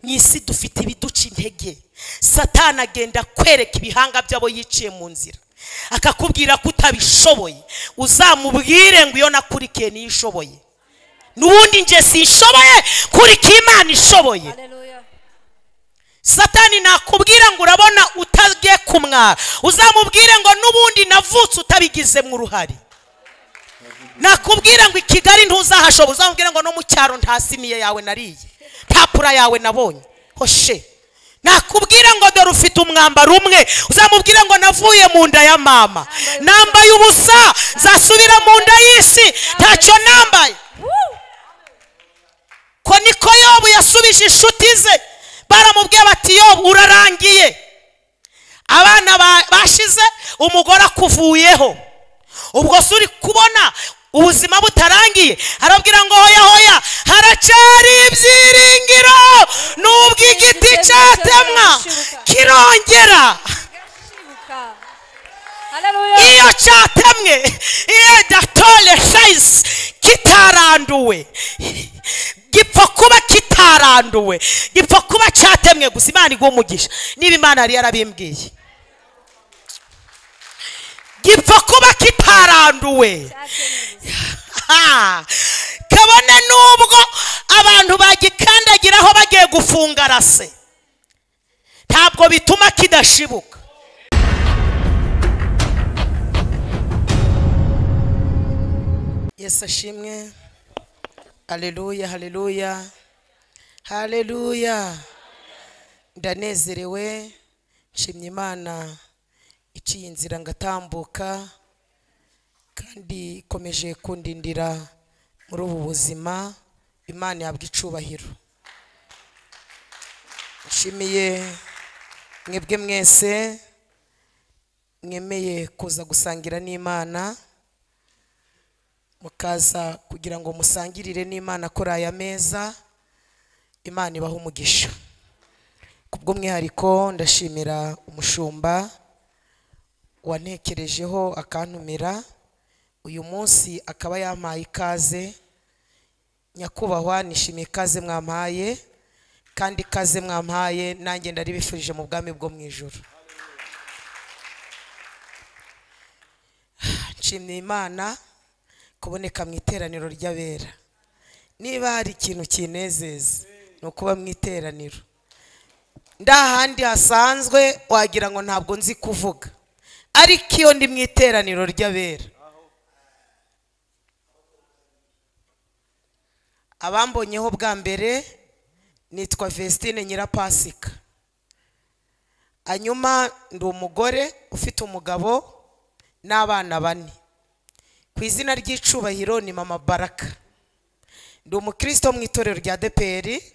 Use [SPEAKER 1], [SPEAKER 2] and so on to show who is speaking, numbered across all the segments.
[SPEAKER 1] mu isi dufite ibiduca intege satana agenda kwereka ibihanga by'abo yiciye mu nzira akakubwira ko utabishoboye uzamubwire ngo iyo nakurikiye niyo ishoboye n'ubundi njye sishoboye kurikira imana ishoboye
[SPEAKER 2] Hallelujah.
[SPEAKER 1] satani nakubwira ngo urabona utagiye kumwara uzamubwire ngo n'ubundi navutse utabigizemo uruhare nakubwira ngo i kigali ntuzahashobora uzamubwire ngo no mu cyaro ntasimiye yawe nariye papura yawe nabonye hoshe nakubwira ngo dore ufite umwambaro umwe uzamubwire ngo navuye mu nda ya mama nambaye ubusa nzasubira mu nda y'isi ntacyo nambaye
[SPEAKER 2] Woo.
[SPEAKER 1] ko niko yobu yasubije inshuti ze baramubwiye bati yobu urarangiye abana ba- bashize umugore akuvuyeho ubwo se uri kubona ubuzima butarangiye arabwira ngo hoya hoya haracyari ibyiringiro nubwo igiti cyatemwa kirongera
[SPEAKER 2] Gashibuka. Hallelujah.
[SPEAKER 1] iyo cyatemwe iyo datore fayisi kitaranduwe gipfa kuba kitaranduwe gipfa kuba cyatemwe gusa imana iguha umugisha niba imana yari yarabimbwiye gipfa kuba kitaranduwe Ha! kabone n'ubwo abantu bagikandagiraho bagiye gufunga rase ntabwo bituma kidashibuka yesu ashimwe haleluya haleluya haleluya ndanezerewe nshimye imana iciye inzira ngatambuka kandi ikomeje kundindira muri ubu buzima imana yabwa icubahiro nshimiye mwebwe mwese mwemeye kuza gusangira n'imana mukaza kugira ngo musangirire n'imana kuri aya meza imana ibaha umugisha kubw'umwihariko ndashimira umushumba wantekerejeho akantumira uyu munsi akaba yampaye ikaze nyakubahwa nishimiye ikaze mwampaye kandi ikaze mwampaye nanjye ndaribifurije mu bwami bwo mu ijoro nshimiye imana kuboneka mu iteraniro ry'abera niba hari ikintu kinezeza ni ukuba mu iteraniro ndahandi hasanzwe wagira ngo ntabwo nzi kuvuga ariko iyo ndi mu iteraniro ry'abera abambonyeho bwa mbere nitwa vestine nyirapasika hanyuma ndi umugore ufite umugabo n'abana bane ku izina ry'icubahiro ni mama baraka ndi umukristo mu itorero rya deperi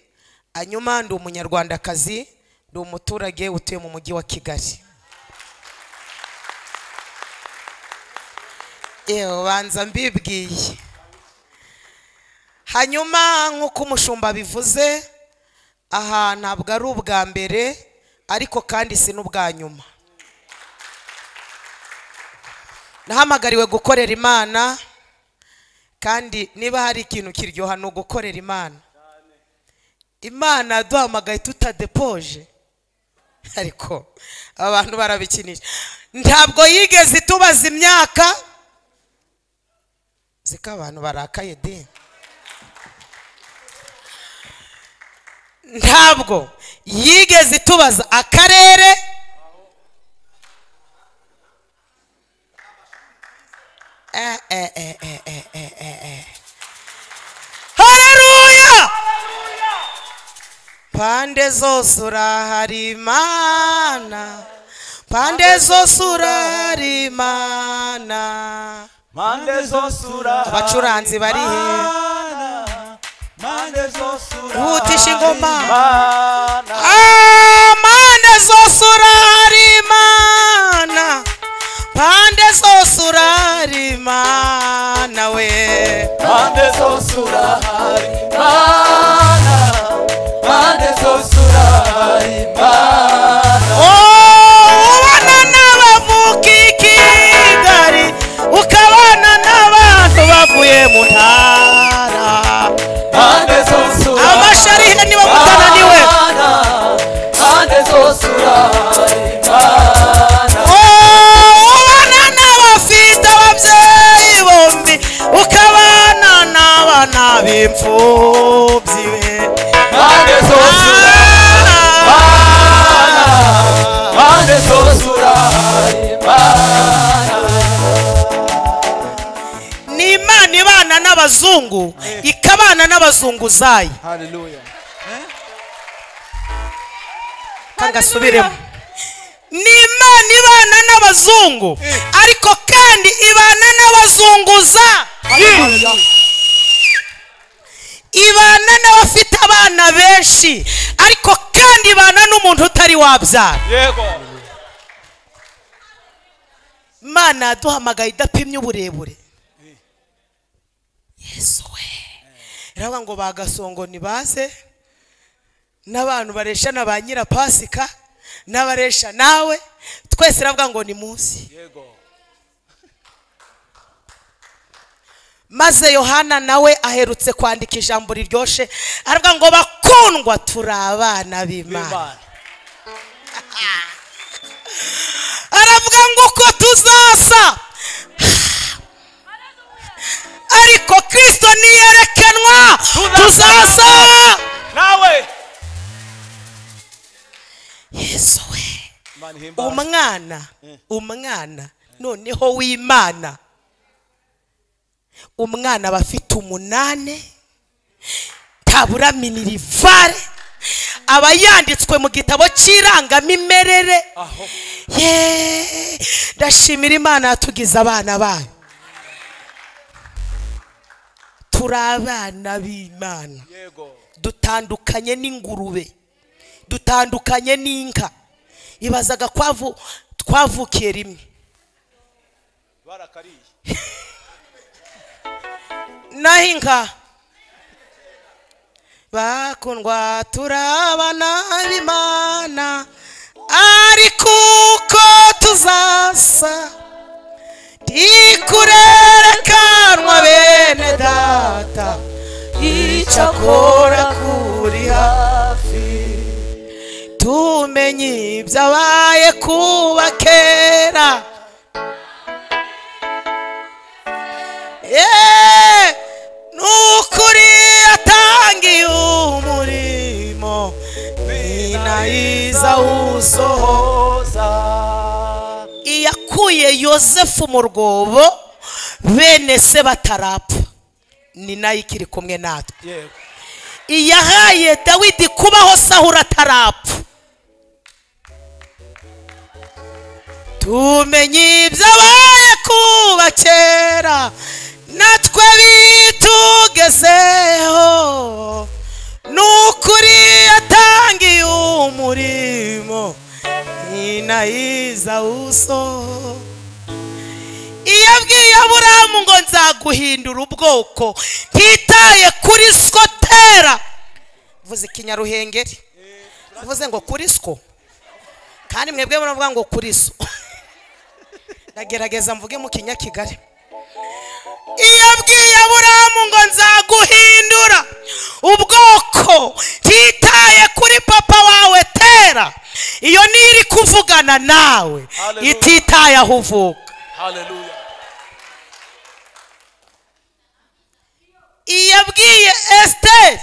[SPEAKER 1] hanyuma ndi umunyarwandakazi ndi umuturage utuye mu mujyi wa kigali yewe banza mbibwiye hanyuma nk'uko umushumba bivuze aha ntabwo ari ubwa mbere ariko kandi si n'ubwa nyuma nahamagariwe gukorera imana kandi niba hari ikintu kiryoha ni ugukorera imana imana yaduhamagaye tutadepoje ariko abantu barabikinisha ntabwo yigeze itubaza imyaka ziko abantu barakaye de ntabwo yigeze itubaza akarere Eh, eh, eh, eh, eh, eh, eh, eh. Hallelujah! pande zose urahari mana pande zose urahari mana
[SPEAKER 3] Mande zose urahari
[SPEAKER 1] abacuranzi bari he
[SPEAKER 3] Mana, Mande zose
[SPEAKER 1] Hutisha ingoma.
[SPEAKER 3] Mana,
[SPEAKER 1] Ah, pande zose urahari mana pande zose urahari mana we
[SPEAKER 3] Mande zose urahari Mana, Mande zose urahari Mana,
[SPEAKER 1] Oh, ubana n'abavuka i kigali ukabana n'abantu bavuye mu ntara
[SPEAKER 3] Mande zose urahari
[SPEAKER 1] abasharihe niba mutananiwe
[SPEAKER 3] Mana,
[SPEAKER 1] n'abazungu ikabana n'abazunguzayi
[SPEAKER 3] haleluya
[SPEAKER 1] kangasubiremo ni imana ibana n'abazungu ariko kandi ibana n'abazunguza
[SPEAKER 3] haleluya
[SPEAKER 1] ibana n'abafite abana benshi ariko kandi ibana n'umuntu utari wabyara
[SPEAKER 3] yego
[SPEAKER 1] imana yaduhamagaye idapimye uburebure yesu we iravuga ngo bagasongo ntibaze n'abantu baresha na ba nyirapasika n'abaresha nawe twese iravuga ngo ni munsi
[SPEAKER 3] yego
[SPEAKER 1] maze yohana nawe aherutse kwandika ijambo riryoshye aravuga ngo bakundwa turi abana b'imana
[SPEAKER 3] b'imana
[SPEAKER 1] aravuga ngo uko tuzasa ariko kirisito niyerekanwa tuzasa
[SPEAKER 3] nawe
[SPEAKER 1] yesu we
[SPEAKER 3] imana ihimbaza
[SPEAKER 1] umwana umwana noneho w'imana umwana aba afite umunane taburaminerivare aba yanditswe mu gitabo cy'irangamimerere
[SPEAKER 3] aho
[SPEAKER 1] Yeee! ndashimira imana yatugize abana bayo turi abana b'imana
[SPEAKER 3] yego
[SPEAKER 1] dutandukanye n'ingurube dutandukanye n'inka ibazaga kwavu twavukiye rimwe
[SPEAKER 3] barakariye
[SPEAKER 1] naho inka bakundwa turabana b'imana ariko uko tuzasa ntikurerekanwa bene data icyakora kuri hafi tumenye ibyabaye kuba kera Yeee! ni ukuri yatangiye umurimo ninayiza usoho
[SPEAKER 3] usohoza
[SPEAKER 1] iyakuye yosefu mu rwobo bene se batarapfa ni nayo ikiri kumwe natwe
[SPEAKER 3] yego
[SPEAKER 1] iyahaye dawidi kubaho sahura atarapfa tumenye ibyabaye kuba kera natwe bitugezeho ni ukuri yatangiye umurimo ninayiza usoho iyo abwiye aburahamu ngo nzaguhindura ubwoko ntitaye kuri skotera vuze ikinyaruhengeri uvuze ngo kuri sko kandi mwebwe muravuga ngo kuri so ndagerageza mvuge mu kinyakigali iyo abwiye aburahamu ngo nzaguhindura ubwoko ntitaye kuri papa wawe tera iyo niyo iri kuvugana nawe
[SPEAKER 3] Hallelujah.
[SPEAKER 1] ititaye aho uvuka
[SPEAKER 3] haleluya
[SPEAKER 1] yabwiye esiteri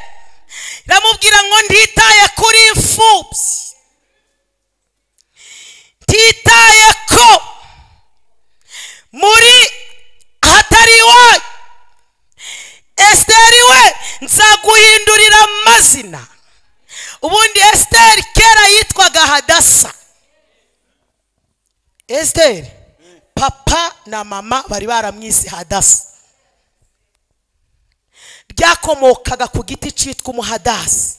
[SPEAKER 1] iramubwira ngo ntitaye kuri imfubyi ntitaye ko muri ahatari iwayo esiteri we nzaguhindurira amazina ubundi esiteri kera yitwaga hadasa esiteri papa na mama bari baramwise hadasa byakomokaga ku giti cyitwa umuhadasi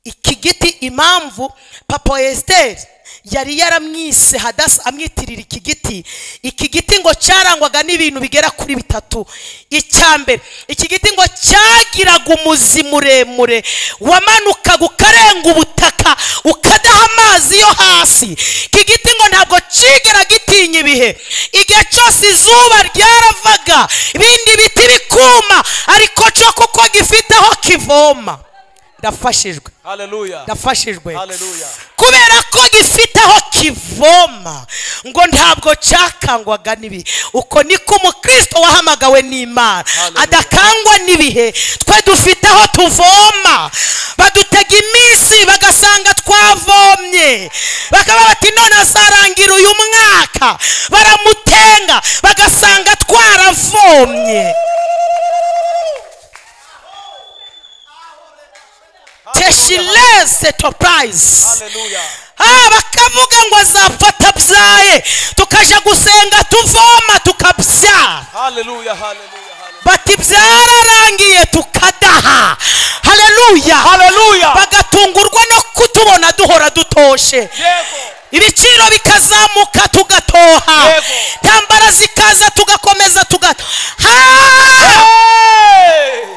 [SPEAKER 1] iki giti impamvu papa wa esiteri yari yaramwise hadasi amwitirira iki giti iki giti ngo cyarangwaga n'ibintu bigera kuri bitatu icya mbere iki giti ngo cyagiraga umuzi muremure wamanukaga ukarenga ubutaka ukadaha amazi yo hasi iki giti ngo ntabwo kigera gitinya ibihe igihe cyose izuba ryaravaga ibindi biti bikuma ariko cyo kuko gifite aho kivoma ndafashijwe
[SPEAKER 3] haleluya
[SPEAKER 1] ndafashijwe
[SPEAKER 3] haleluya
[SPEAKER 1] kubera ko gifite aho kivoma ngo ntabwo cyakangwaga n'ibihe uko niko umukristo wahamagawe n'imana
[SPEAKER 3] Hallelujah.
[SPEAKER 1] adakangwa n'ibihe twe dufite aho tuvoma badutega iminsi bagasanga twavomye bakaba bati none azarangira uyu mwaka baramutenga bagasanga twaravomye teshilese topayizi
[SPEAKER 3] haleluya
[SPEAKER 1] Ah, bakavuga ngo azapfa atabyaye tukaja gusenga tuvoma tukabyara
[SPEAKER 3] haleluya haleluya haleluya.
[SPEAKER 1] bati byararangiye tukadaha haleluya
[SPEAKER 3] haleluya
[SPEAKER 1] bagatungurwa no kutubona duhora dutoshe
[SPEAKER 3] yego
[SPEAKER 1] ibiciro bikazamuka tugatoha
[SPEAKER 3] Yego.
[SPEAKER 1] intambara zikaza tugakomeza tugato
[SPEAKER 3] Hey!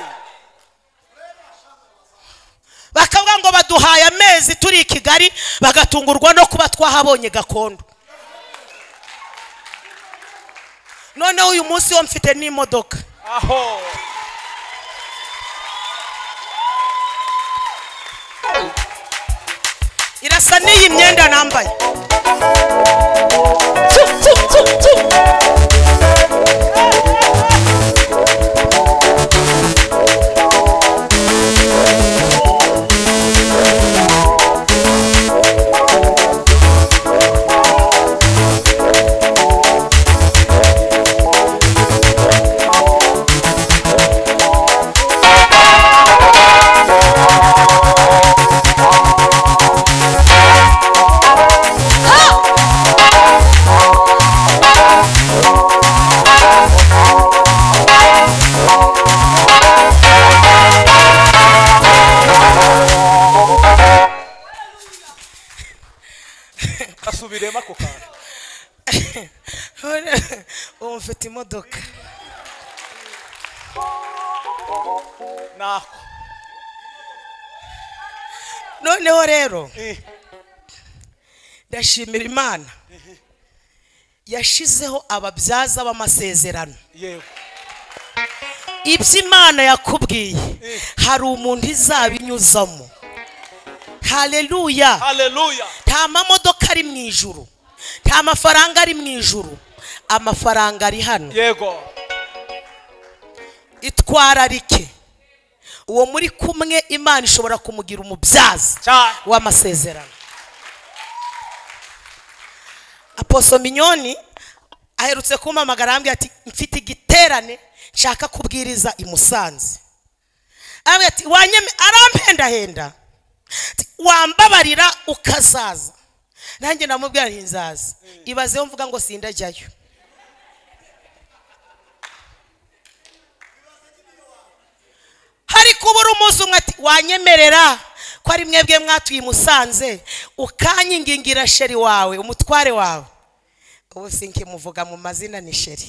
[SPEAKER 1] bakavuga ngo baduhaye amezi turi i kigali bagatungurwa no kuba twahabonye gakondo noneho uyu munsi wo mfite n'imodoka
[SPEAKER 3] aho
[SPEAKER 1] irasa n'iyi myenda nambaye
[SPEAKER 3] asubiremo ako kantu
[SPEAKER 1] ubu mfite imodoka
[SPEAKER 3] nako
[SPEAKER 1] noneho rero
[SPEAKER 3] Eh,
[SPEAKER 1] ndashimira imana yashizeho ababyaza b'amasezerano
[SPEAKER 3] yego
[SPEAKER 1] ibyo imana yakubwiye hari umuntu izabinyuzamo haleluya
[SPEAKER 3] haleluya
[SPEAKER 1] nta mamodoka ari mu ijuru nta mafaranga ari mu ijuru amafaranga ari hano
[SPEAKER 3] yego
[SPEAKER 1] itwararike uwo muri kumwe imana ishobora kumugira umubyaza
[SPEAKER 3] cyane
[SPEAKER 1] w'amasezerano aposo minyoni aherutse kumpamagara arambwira ati mfite igiterane nshaka kubwiriza i musanze arambwira ati wanyeme aramhendahenda Ati, wambabarira ukazaza nanjye namubwira nti nzaza ibazeho mvuga ngo sindajyayo hari kubura umunsi umwe ati wanyemerera ko ari mwebwe mwatuye i musanze ukankingingira sheri wawe umutware wawe ubu sinkimuvuga mu mazina ni sheri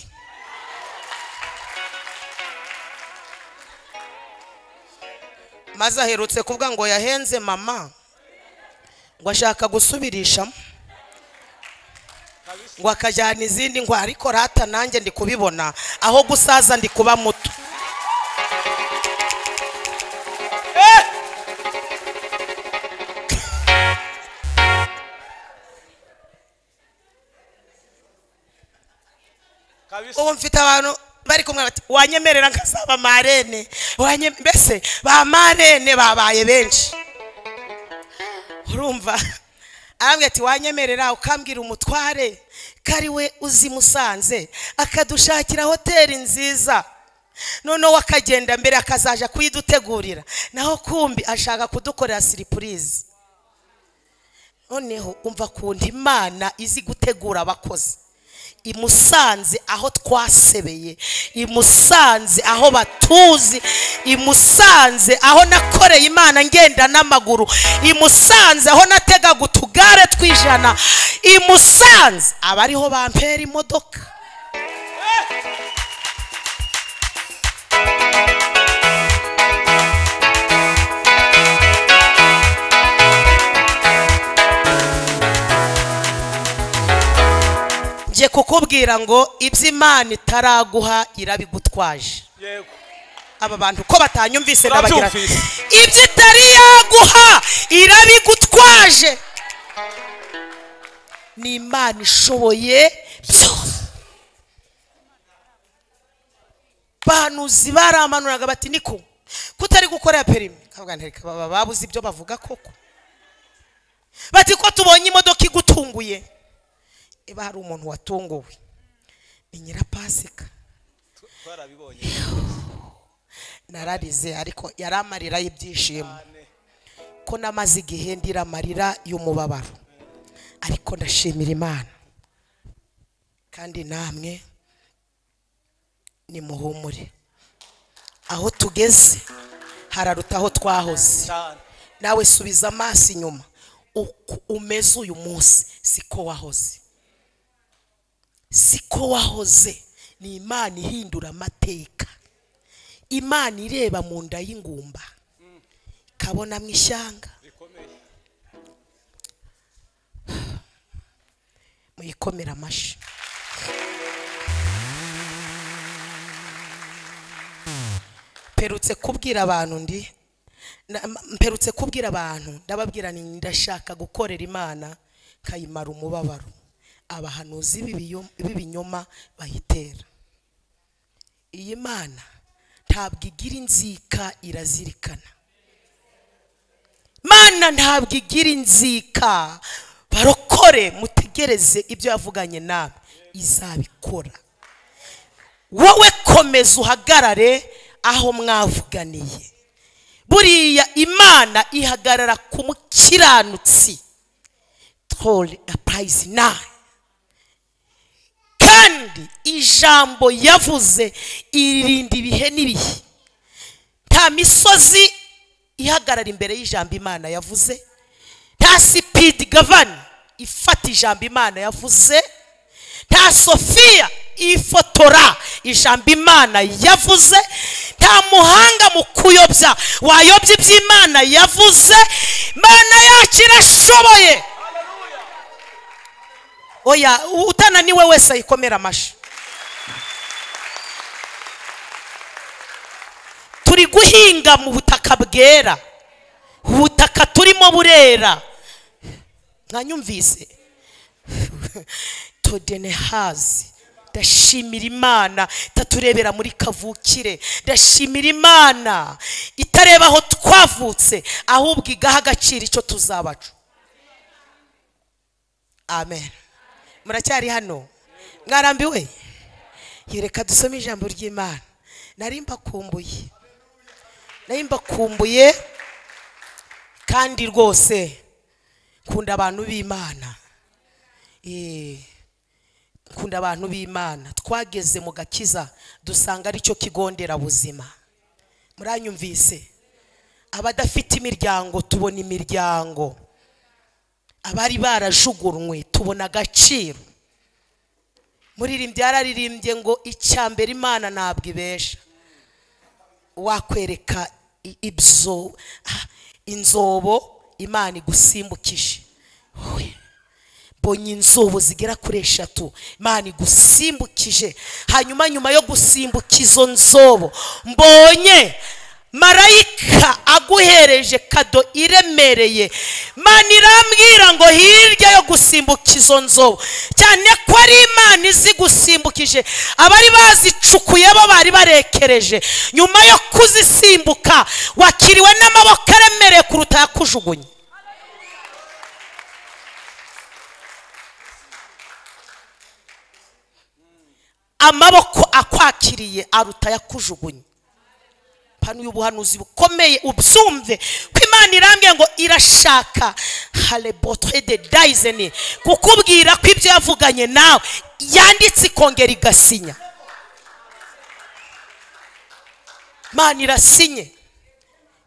[SPEAKER 1] maze aherutse kuvuga ngo yahenze mama ngo ashaka gusubirishamo ngo akajyana izindi ngo ariko rata nanjye ndi kubibona aho gusaza ndi kuba muto
[SPEAKER 3] Eh, kabisa
[SPEAKER 1] ubu mfite abantu bari kumwe bati wanyemerera nkazaba marene Wanye- mbese ba marene babaye benshi urumva arambwira ati wanyemerera ukambwira umutware ko ari we uzi musanze akadushakira hoteli nziza noneho akagenda mbere akazaja kuyidutegurira naho kumbi ashaka kudukorera siripurize noneho umva kundi imana izi gutegura abakozi imusanze aho twasebeye imusanze aho batuzi imusanze aho nakoreye imana ngenda n'amaguru imusanze aho nategaga utugare tw'ijana imusanze aba ariho bampera imodoka ngiye kukubwira ngo ibyo imana itaraguha irabigutwaje
[SPEAKER 3] yego
[SPEAKER 1] aba bantu ko batanyumvise ndabagira nti,
[SPEAKER 3] Turabyumvise.
[SPEAKER 1] ibyo itari yaguha irabigutwaje ni imana ishoboye byose bahanuzi baramanuraga bati niko kutari gukorera perimi kavuga nti "Reka baba babuze ibyo bavuga koko bati ko tubonye imodoka igutunguye niba hari umuntu watunguwe ni nyirapasika
[SPEAKER 3] twarabibonye
[SPEAKER 1] nararize ariko yari amarira y'ibyishimo ko namaze igihe ndira amarira y'umubabaro ariko ndashimira imana kandi namwe nimuhumure aho tugeze hararuta aho twahoze
[SPEAKER 3] cyane
[SPEAKER 1] nawe subiza amaso inyuma uko umeze uyu munsi siko wahoze siko wahoze ni imana ihindura amateka imana ireba mu nda y'ingumba ikabonamo ishyanga
[SPEAKER 3] rikomeye
[SPEAKER 1] muyikomere amashyi mperutse kubwira abantu ndi na- m- mperutse kubwira abantu ndababwira ni ndashaka gukorera imana nkayimara umubabaro abahanuzi b'ibiyo- b'ibinyoma bayitera iyi mana ntabwo igira inzika irazirikana mana ntabwo igira inzika barokore mutegereze ibyo yavuganye nawe izabikora wowe komeza uhagarare aho mwavuganiye buriya imana ihagarara ku mukiranutsi tora apayizi nawe kandi ijambo yavuze irinda ibihe n'ibihe nta misozi ihagarara imbere y'ijambo imana yavuze nta sipidi gavani ifata ijambo imana yavuze nta sofiya ifotora ijambo imana yavuze nta muhanga mu kuyobya wayobya iby'imana yavuze imana yacu irashoboye oya utananiwe wese ayikomere amashyi turi guhinga mu butaka bwera ubutaka turimo burera mwanyumvise todenehazi ndashimira imana itaturebera muri kavukire ndashimira imana itareba aho twavutse ahubwo igaha agaciro icyo tuzabacu amen muracyari hano mwarambiwe yereka dusome ijambo ry'imana nari mbakumbuye nari mbakumbuye kandi rwose nkunda abantu b'imana Eh, nkunda abantu b'imana twageze mu gakiza dusanga aricyo kigo nderabuzima muranyumvise abadafite imiryango tubona imiryango abari barajugunywe tubona agaciro muririmbyi yararirimbye ngo icya mbere imana ntabwo ibesha wakwereka i- ibyo ah, inzobo imana igusimbukije We, mbonye inzobo zigera kuri eshatu imana igusimbukije hanyuma nyuma yo gusimbuka izo nzobo mbonye marayika aguhereje kado iremereye imana irambwira ngo hirya yo gusimbuka izo nzobo cyane ko ari imana izi gusimbukije abari bazicukuye bo bari barekereje nyuma yo kuzisimbuka wakiriwe n'amaboko aremereye kuruta yakujugunye amaboko akwakiriye aruta yakujugunye panuye ubuhanuzi bukomeye ubyumve ko imana irambye ngo irashaka harebotre de dayizeni kukubwira ko ibyo yavuganye nawe yanditse ikongera igasinya imana irasinye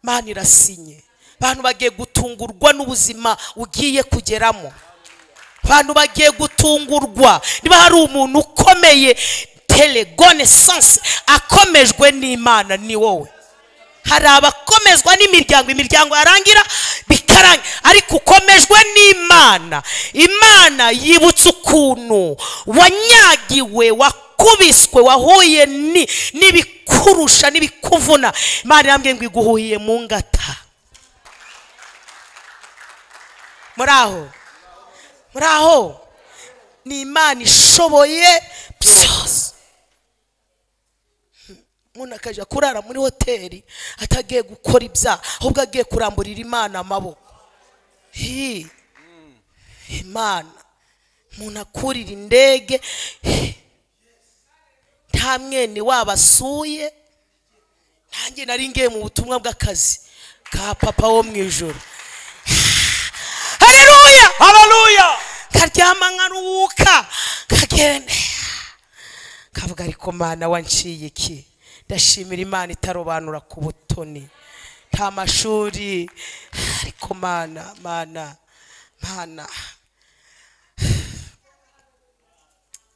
[SPEAKER 1] imana irasinye abantu bagiye gutungurwa n'ubuzima ugiye kugeramo abantu bagiye gutungurwa niba hari umuntu ukomeye telegone sanse akomejwe n'imana ni wowe hari abakomezwa n'imiryango imiryango yarangira bikarangira ariko ukomejwe n'imana imana yibutsa ukuntu wanyagiwe wakubiswe wahuye ni- n'ibikurusha n'ibikuvuna imana irambwiye ngo iguhuhiye mu ngata muri aho muri aho ni imana ishoboye byose umuntu akajya kurara muri hoteli atagiye gukora ibyaha ahubwo agiye kuramburira imana amaboko Hi. imana umuntu akurira indege Hi. nta mwene wabo asuye nanjye nari ngiye mu butumwa bw'akazi ka papa wo mu ijoro karyama nkaruhuka kagenda kavuga ariko mana wanciye iki ndashimira imana itarobanura ku butoni nta mashuri ariko mana mana mana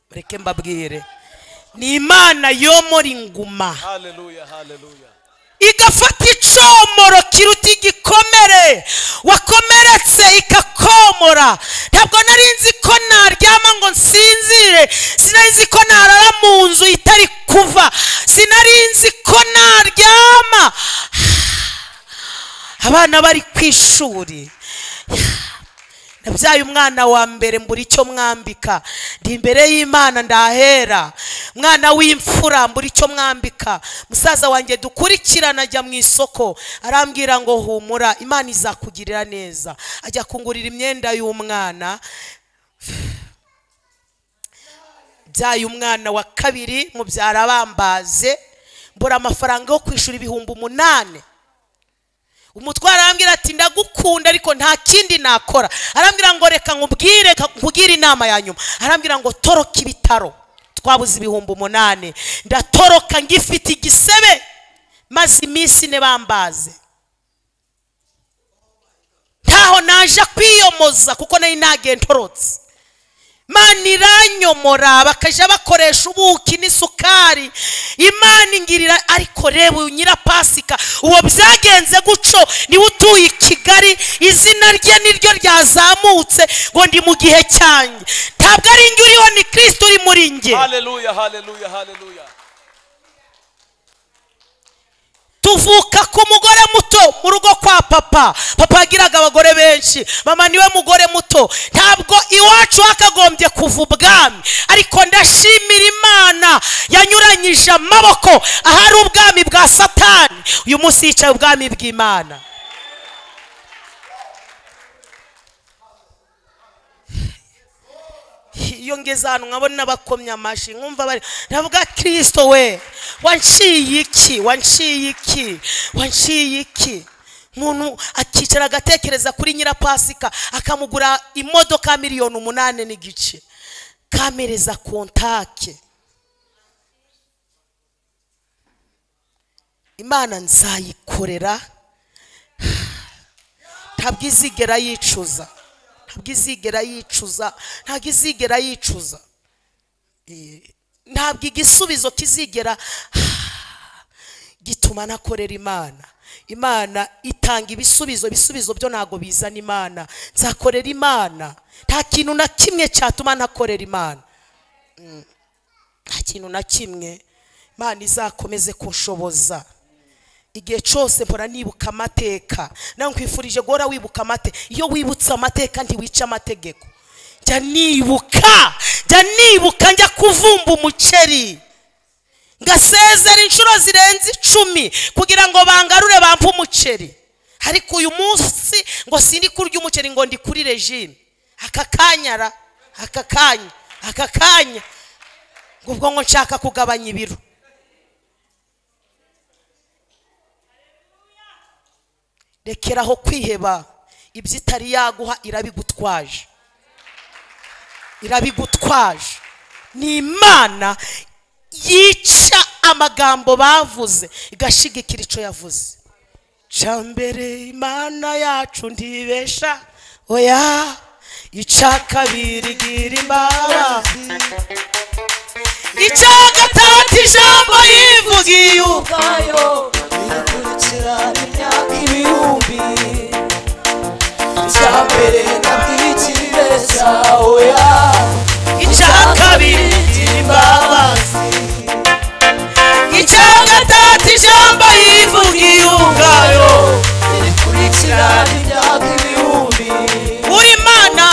[SPEAKER 1] mureke mbabwire ni imana yo muri nguma
[SPEAKER 3] haleluya haleluya
[SPEAKER 1] igafata icomoro kiruta igikomere wakomeretse ikakomora ntabwo nari nzi ko naryama ngo nsinzire sinari nzi ko narara mu nzu itari kuva sinari nzi ko naryama abana bari ku ishuri nabyaye umwana wa mbere mbura icyo mwambika ndi imbere y'imana ndahera mwana w'imfura mbura icyo mwambika musaza wanjye dukurikirana ajya mu isoko arambwira ngo humura imana izakugirira neza ajya kungurira imyenda y'umwana byaye umwana wa kabiri mubyara bambaze mbura amafaranga yo kwishyura ibihumbi umunani umutwara arambwira ati ndagukunda ariko nta kindi nakora arambwira ngo reka nkubwire nkugire inama ya nyuma arambwira ngo toroka ibitaro twabuze ibihumbi umunani ndatoroka ngifite igisebe maze iminsi ine bambaze ntaho naje kwiyomoza kuko nari ntagiye ntorotse imana iranyomora bakajya bakoresha ubuki n'isukari imana ingirira ariko reba uyu nyirapasika uwo byagenze guco niwe utuye i kigali izina rye niryo ryazamutse ngo ndi mu gihe cyanjye ntabwo ari njye uriho ni kirisito uri muri njye
[SPEAKER 3] haleluya haleluya haleluya
[SPEAKER 1] tuvuka ku mugore muto mu rugo kwa papa papa yagiraga abagore benshi mama niwe mugore muto ntabwo iwacu hakagombye kuva ubwami ariko ndashimira imana yanyuranyije amaboko ahari ubwami bwa satani uyu munsi yicaye ubwami bw'imana iyo ngeze ahantu nkabona bakomye amashyi nkumva bari ndavuga kirisito we wanciye iki wanciye iki wanciye iki umuntu akicara agatekereza kuri nyirapasika akamugura imodoka miliyoni umunani n'igice kamereza kontake imana nzayikorera ntabwo izigera yicuza ntabwo izigera yicuza ntabwo izigera yicuza Eh, ntabwo igisubizo kizigera gituma nakorera imana imana itanga ibisubizo ibisubizo byo ntabwo bizana imana nzakorera imana nta kintu na kimwe cyatuma ntakorera imana Mm. nta kintu na kimwe imana izakomeze kunshoboza igihe cyose mpora nibuka amateka nawe nkwifurije guhora wibuka amateka iyo wibutse amateka ntiwica amategeko jya nibuka jya nibuka njya kuvumba umuceri ngasezera inshuro zirenze icumi kugira ngo bangarure bampe umuceri ariko uyu munsi ngo sindi kurya umuceri ngo ndi kuri regime aka kanya ra aka kanya aka kanya ngo ubwo ngo nshaka kugabanya ibiro rekeraho kwiheba ibyo itari yaguha irabigutwaje irabigutwaje ni imana yica amagambo bavuze igashigikira icyo yavuze ca mbere imana yacu ntibesha oya ica kabiri gira imbaba ica gatatu ijambo yivugiye ubu
[SPEAKER 2] Ubwayo
[SPEAKER 4] birakurikira imyaka ibihumbi icya mbere nabwigire cyawe
[SPEAKER 1] icya kabiri
[SPEAKER 4] imbabazi
[SPEAKER 1] icya gatatu ijambo yivugiye ubwayo
[SPEAKER 4] birakurikira imyaka ibihumbi
[SPEAKER 1] uri imana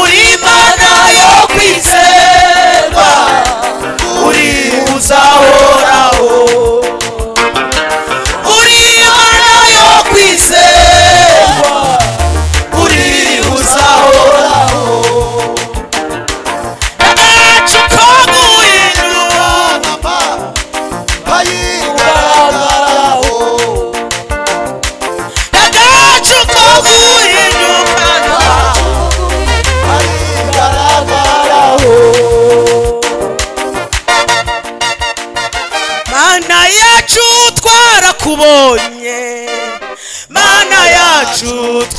[SPEAKER 1] uri imana yo kwizerwa
[SPEAKER 4] serwa uri uzahoraho
[SPEAKER 1] uri imana yo kwizerwa
[SPEAKER 4] uri uzahoraho
[SPEAKER 1] agacu ko guhindura
[SPEAKER 4] ugaragaraho
[SPEAKER 1] agacu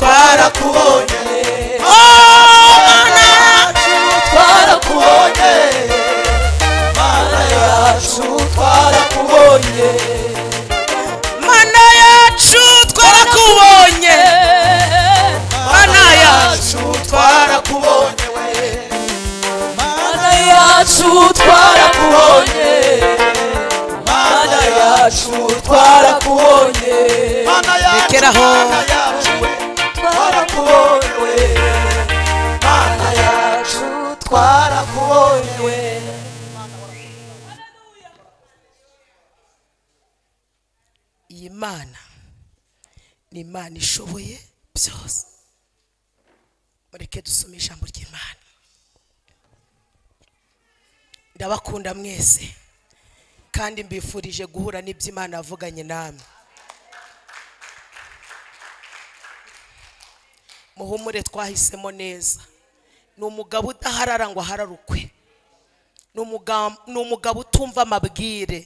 [SPEAKER 4] twarakubonye
[SPEAKER 1] Oh, Mana,
[SPEAKER 4] twarakubonye mana yacu twarakubonye
[SPEAKER 1] Mana yacu twarakubonye Mana yacu
[SPEAKER 4] twarakubonye we mana yacu twarakubonye mana yacu twarakubonye mana yacu
[SPEAKER 1] Rekeraho.
[SPEAKER 4] mana yacu we twarakubonye we mana yacu twarakubonye we
[SPEAKER 1] iyi mana ni imana ishoboye byose mureke dusome ijambo ry'imana ndabakunda mwese kandi mbifurije guhura n'ibyo imana yavuganye namwe muhumure twahisemo neza ni umugabo udaharara ngo ahararukwe Ni umuga- ni umugabo utumva amabwire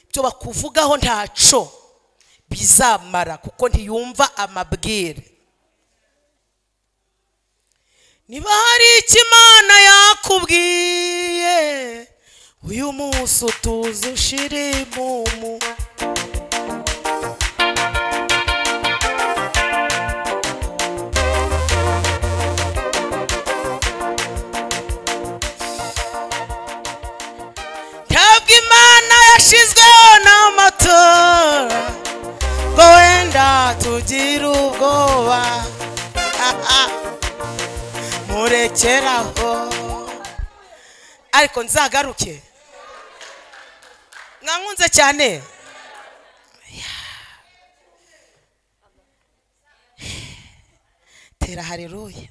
[SPEAKER 1] ibyo bakuvugaho ntaco bizamara kuko ntiyumva amabwire niba hari icyo imana yakubwiye uyu munsi utuze ushire imumu ntabwo imana yashizweho n'amatora ngo wenda tugire ubwoba murekeraho ariko nzagaruke mwankunze cyane tera hareruye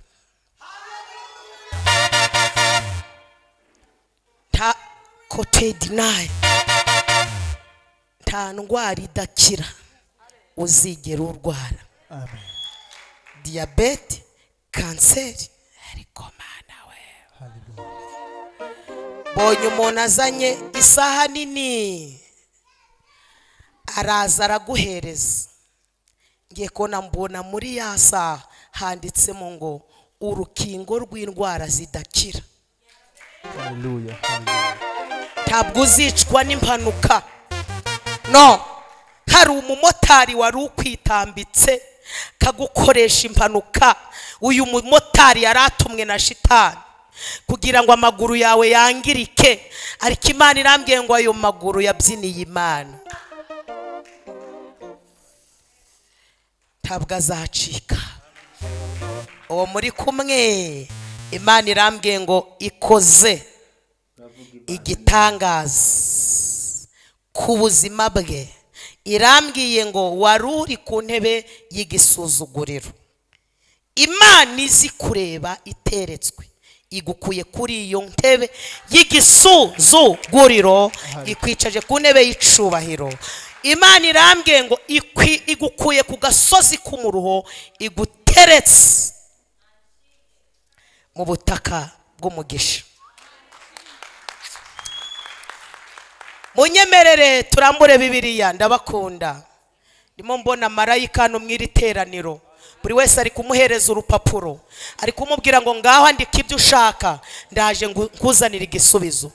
[SPEAKER 1] nta kotedi nayo nta ndwara idakira uzigera urwara diyabete kanseri ariko mana we mbonye umuntu azanye isaha nini araza araguhereza ngiye kubona mbona muri ya saha handitsemo ngo urukingo rw'indwara zidakira ntabwo uzicwa n'impanuka no hari umumotari wari ukwitambitse kagukoresha impanuka uyu mumotari yari atumwe na shitani kugira ngo amaguru yawe yangirike ariko imana irambwiye ngo ayo maguru yabyiniye imana ntabwo azacika uwo muri kumwe imana irambwiye ngo ikoze igitangaza ku buzima bwe irambwiye ngo wari uri ku ntebe y'igisuzuguriro imana izi kureba iteretswe igukuye kuri iyo ntebe y'igisuzuguriro ikwicaje ku ntebe y'icubahiro imana irambwiye ngo ikwi- igukuye ku gasozi k'umuruho iguteretse mu butaka bw'umugisha munyemerere turambure bibiliya ndabakunda ndimo mbona marayika hano mu iri teraniro buri wese ari kumuhereza urupapuro ari kumubwira ngo ngaho andika ibyo ushaka ndaje ngu- nkuzanire igisubizo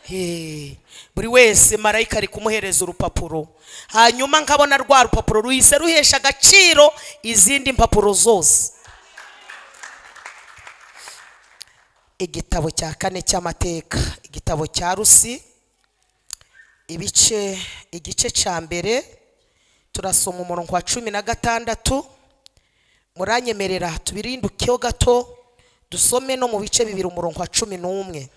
[SPEAKER 1] Hey, buri wese marayika ari kumuhereza urupapuro hanyuma nkabona rwa rupapuro ruhise ruhesha agaciro izindi mpapuro zose igitabo cya kane cy'amateka igitabo cya rusi ibice igice cya mbere turasoma umurongo wa cumi na gatandatu muranyemerera tubirindukeho gato dusome no mu bice bibiri umurongo wa cumi n'umwe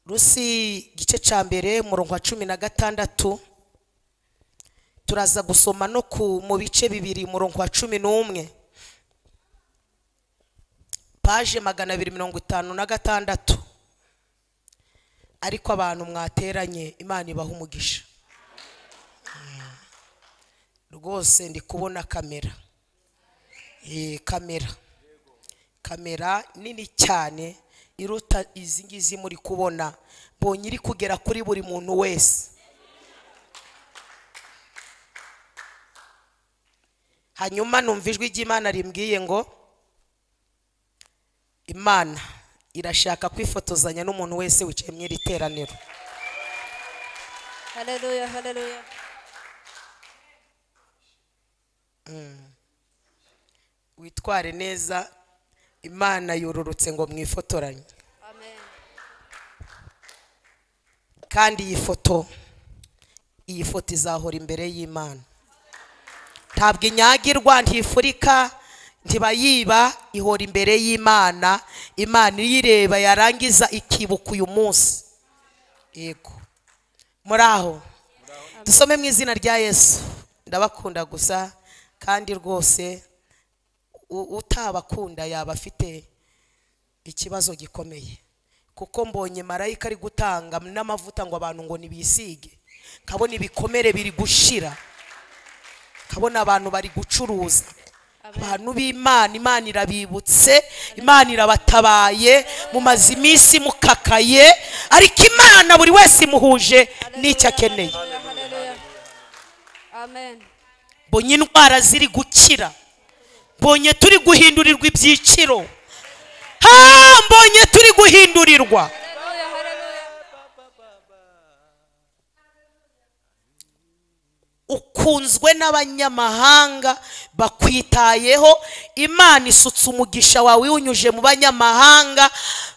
[SPEAKER 1] rusi igice cya mbere umurongo wa cumi na gatandatu turaza gusoma no ku mu bice bibiri umurongo wa cumi n'umwe paje magana abiri mirongo itanu na gatandatu ariko abantu mwateranye imana ibaha umugisha Mm. rwose ndi kubona kamera Eh, kamera kamera nini cyane iruta izi ngizi muri kubona mbonye iri kugera kuri buri muntu wese hanyuma numva ijwi ry'imana rimbwiye ngo imana irashaka kwifotozanya n'umuntu wese wicaye mu iri teraniro
[SPEAKER 2] Haleluya, haleluya.
[SPEAKER 1] witware neza imana yororotse ngo mwifotoranye
[SPEAKER 2] Amen.
[SPEAKER 1] kandi iyi foto iyi foto izahora imbere y'imana ntabwo inyagirwa ntifurika ntibayiba ihora imbere y'imana imana iyireba yarangiza ikibuka uyu munsi yego muri aho dusome mu izina rya yesu ndabakunda gusa kandi rwose u- utabakunda yaba afite ikibazo gikomeye kuko mbonye marayika ari gutanga n'amavuta ngo abantu ngo nibisige nkabona ibikomere biri gushira nkabona abantu bari gucuruza abantu b'imana imana irabibutse imana irabatabaye mumaze iminsi mukakaye ariko imana buri wese imuhuje n'icyo akeneye
[SPEAKER 2] Haleluya, haleluya. Amen.
[SPEAKER 1] mbonye indwara ziri gukira mbonye turi guhindurirwa ibyiciro ha mbonye turi guhindurirwa
[SPEAKER 2] Haleluya, haleluya.
[SPEAKER 1] ukunzwe n'abanyamahanga bakwitayeho imana isutse umugisha wawe iwunyuje mu banyamahanga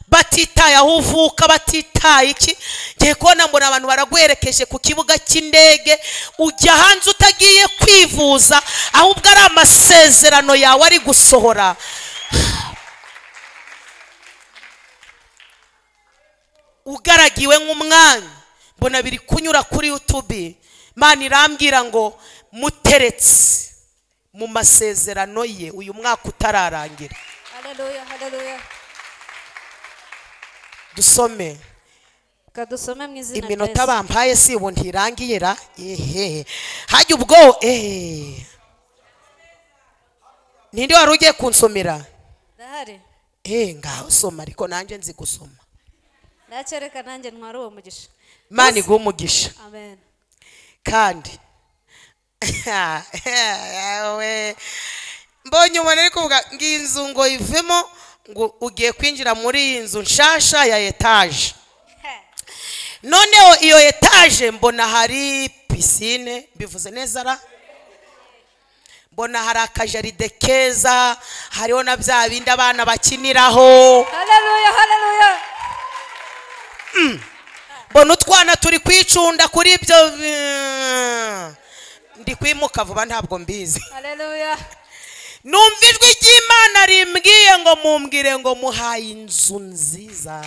[SPEAKER 1] batitaye aho uvuka batitaye iki ngiye kubona mbona abantu baraguherekeje ku kibuga cy'indege ujya hanze utagiye kwivuza ahubwo ari amasezerano yawe ari gusohora ugaragiwe nk'umwanya mbona biri kunyura kuri yutubi mani irambwira ngo muteretse mu masezerano ye uyu mwaka utararangira
[SPEAKER 2] Haleluya, haleluya.
[SPEAKER 1] dusome
[SPEAKER 2] Ka dusome mu izina rya
[SPEAKER 1] iminota
[SPEAKER 2] Yesu.
[SPEAKER 1] bampaye si ubu ntirangiye ra ehehe hajya ubwo ehehe ninde wari ugiye kunsomera
[SPEAKER 2] Ndahari.
[SPEAKER 1] eee ngaho soma ariko nanjye nzi gusoma
[SPEAKER 2] Ndacyereka nanjye ntwara uwo mugisha.
[SPEAKER 1] mani iguhe umugisha
[SPEAKER 2] Amen.
[SPEAKER 1] kandi we mbonye umuntu ariko kuvuga ngo iyi nzu ngo ivemo ngo ugiye kwinjira muri iyi nzu nshasha ya etaje noneho iyo etaje mbona hari pisine bivuze neza ra mbona hari akajaride keza hariho na bya bindi abana bakiniraho
[SPEAKER 2] Haleluya, haleluya.
[SPEAKER 1] mbona utwana turi kwicunda kuri ibyo eh, ndi kwimuka vuba ntabwo mbizi
[SPEAKER 2] Haleluya.
[SPEAKER 1] numva ijwi ry'imana rimbwiye ngo mumbwire ngo muhaye inzu nziza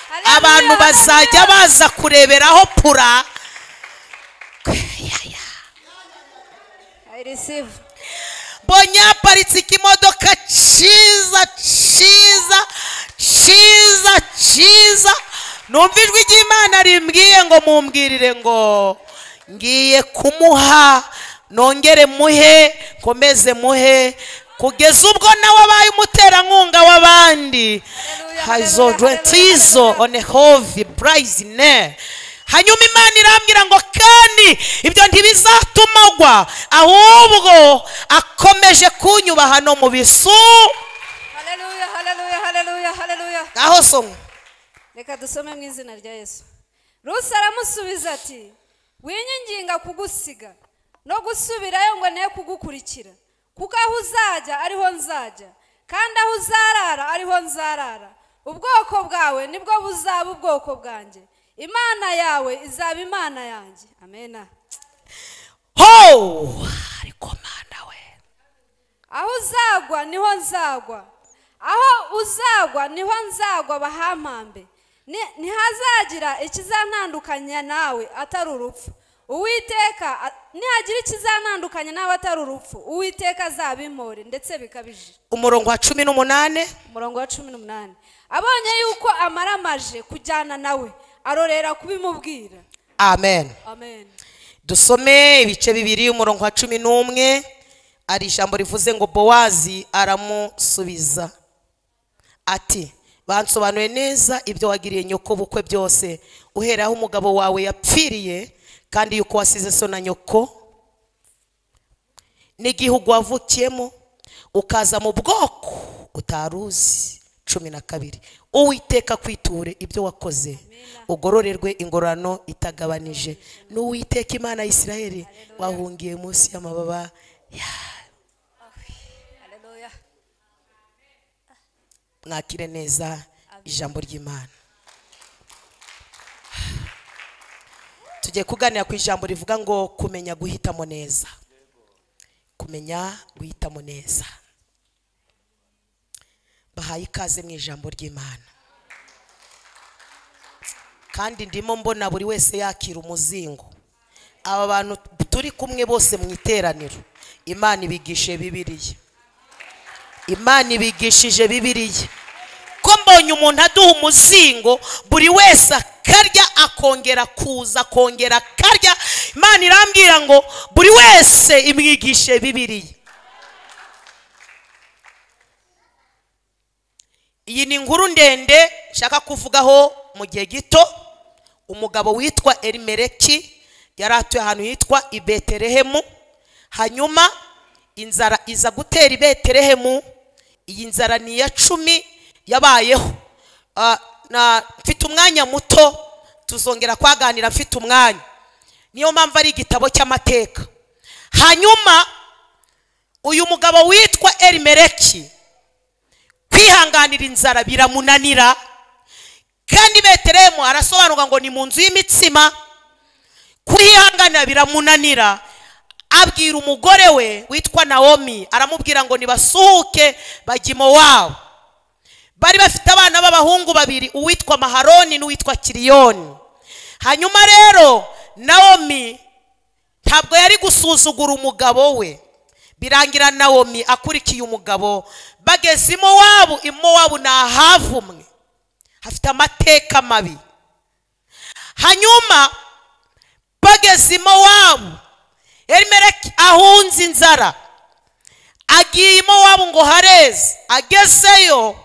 [SPEAKER 2] Haleluya,
[SPEAKER 1] abantu bazajya
[SPEAKER 2] haleluya.
[SPEAKER 1] baza kureberaho pura Kweyaya.
[SPEAKER 2] I receive.
[SPEAKER 1] mbonye haparitse ikimodoka cyiza cyiza cyiza cyiza numva ijwi ry'imana rimbwiye ngo mumbwirire ngo ngiye kumuha nongere muhe nkomeze muhe kugeza ubwo nawe abaye umuterankunga w'abandi
[SPEAKER 2] Haleluya, haleluya,
[SPEAKER 1] hazorwetizo
[SPEAKER 2] haleluya.
[SPEAKER 1] onehovi burayizine hanyuma imana irambwira ngo kandi ibyo ntibizatuma agwa ahubwo akomeje kunyuba hano mu bisu
[SPEAKER 2] Haleluya, haleluya, haleluya, haleluya.
[SPEAKER 1] aho somwe
[SPEAKER 2] Reka dusome mu izina rya Yesu. Rusi aramusubiza ati: "Winyinginga kugusiga no gusubirayo ngo ne kugukurikira, kuko aho uzajya ariho nzajya, kandi aho uzarara ariho nzarara. Ubwoko bwawe nibwo buzaba ubwoko bwanjye. Imana yawe izaba Imana yanjye." Amen.
[SPEAKER 1] ho ariko mana we
[SPEAKER 2] Aho uzagwa niho nzagwa. Aho uzagwa niho nzagwa bahampambe. Ni- Ntihazagira ikizantandukanya nawe atari urupfu. Uwiteka a- nihagira ikizantandukanya nawe atari urupfu. Uwiteka azabimpore ndetse bikabije.
[SPEAKER 1] umurongo wa cumi n'umunane
[SPEAKER 2] Umurongo wa cumi n'umunani. Abonye yuko amaramaje kujyana nawe arorera kubimubwira.
[SPEAKER 1] amen
[SPEAKER 2] Amen.
[SPEAKER 1] dusome ibice bibiri umurongo wa cumi n'umwe ari ijambo rivuze ngo bowazi aramusubiza ati bansobanuye neza ibyo wagiriye nyoko bukwe byose uhera aho umugabo wawe yapfiriye kandi yuko wasize so na nyoko n'igihugu wavukiyemo ukaza mu bwoko utari uzi cumi na kabiri uwiteka kwiture ibyo wakoze ugororerwe ingororano itagabanije n'uwiteka imana ya isirayeli wahungiye munsi y'amababa yawe
[SPEAKER 2] Haleluya.
[SPEAKER 1] mwakire neza ijambo ry'imana tugiye kuganira ku ijambo rivuga ngo kumenya guhitamo neza kumenya guhitamo neza bahaye ikaze mu ijambo ry'imana kandi ndimo mbona buri wese yakira umuzingo aba bantu turi kumwe bose mu iteraniro imana ibigishije bibiriya imana ibigishije bibiriya ko mbonye umuntu aduha umuzingo buri wese akarya akongera kuza akongera akarya imana irambwira ngo buri wese imwigishe bibiriya iyi ni inkuru ndende nshaka kuvugaho mu gihe gito umugabo witwa erimereki yari atuye ahantu hitwa i beterehemu hanyuma inzara iza gutera i beterehemu iyi nzara ni iya cumi yabayeho Ah, na- mfite umwanya muto tuzongera kwaganira mfite umwanya niyo mpamvu ari igitabo cy'amateka hanyuma uyu mugabo witwa erimereki kwihanganira inzara biramunanira kandi beterehemu arasobanurwa ngo ni mu nzu y'imitsima kuyihanganira biramunanira abwira umugore we witwa nawomi aramubwira ngo nibasuhuke bajye iwabo bari bafite abana b'abahungu babiri uwitwa maharoni n'uwitwa kiriyoni hanyuma rero nawomi ntabwo yari gusuzugura umugabo we birangira nawomi akurikiye umugabo bageze i mowabu i mowabu ni ahavumwe hafite amateka mabi hanyuma bageze i mowabu erimereki ahunze inzara agiye i mowabu ngo hareze agezeyo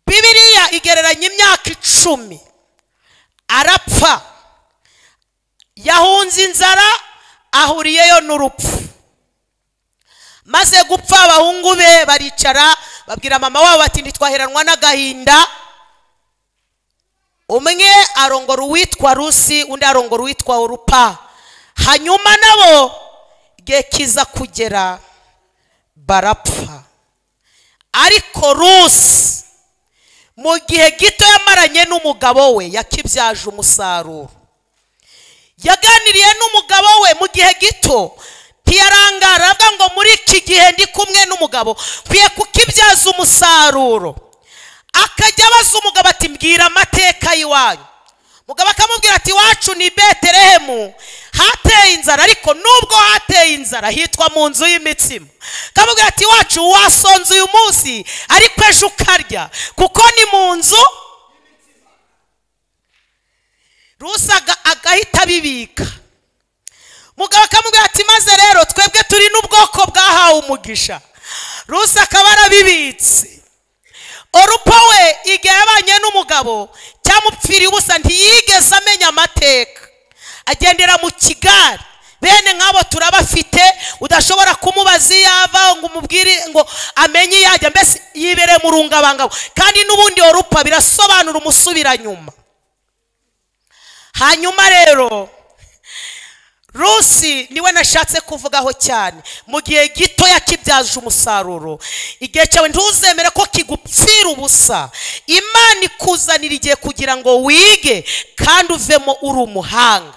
[SPEAKER 1] bibiriya igereranya imyaka icumi arapfa yahunze inzara ahuriyeyo n'urupfu maze gupfa abahungu be baricara babwira mama wabo bati ntitwaheranwa n'agahinda umwe arongora uwitwa rusi undi arongora uwitwa urupa hanyuma nabo igihe kiza kugera barapfa ariko rusi mu gihe gito yamaranye n'umugabo we yakibyaje umusaruro yaganiriye n'umugabo we mu gihe gito ntiyarangara avuga ngo muri iki gihe ndi kumwe n'umugabo nkwiye kukibyaza umusaruro akajya abaza umugabo ati mbwira amateka y'iwanyu umugabo akamubwira ati iwacu ni beterehemu hateye inzara ariko nubwo hateye inzara hitwa mu nzu y'imitsima akamubwira ati iwacu wasonze uyu munsi ariko ejo ukarya kuko ni mu nzu rusa aga- agahita abibika mugabo akamubwira ati maze rero twebwe turi n'ubwoko bwahawe umugisha rusa akaba arabibitse orupa we igihe yabanye n'umugabo cyamupfiriye ubusa ntiyigeze amenya amateka agendera mu kigare bene nk'abo turabafite udashobora kumubaza iyo ava ngo umubwire ngo amenye iyo ajya mbese yibere mu rungabangabo kandi n'ubundi orupa birasobanura umusubiranyuma hanyuma rero rusi niwe nashatse kuvugaho cyane mu gihe gito yakibyaje umusaruro igihe cyawe ntuzemere ko kigupfira ubusa imana ikuzanira igihe kugira ngo wige kandi uvemo uri umuhanga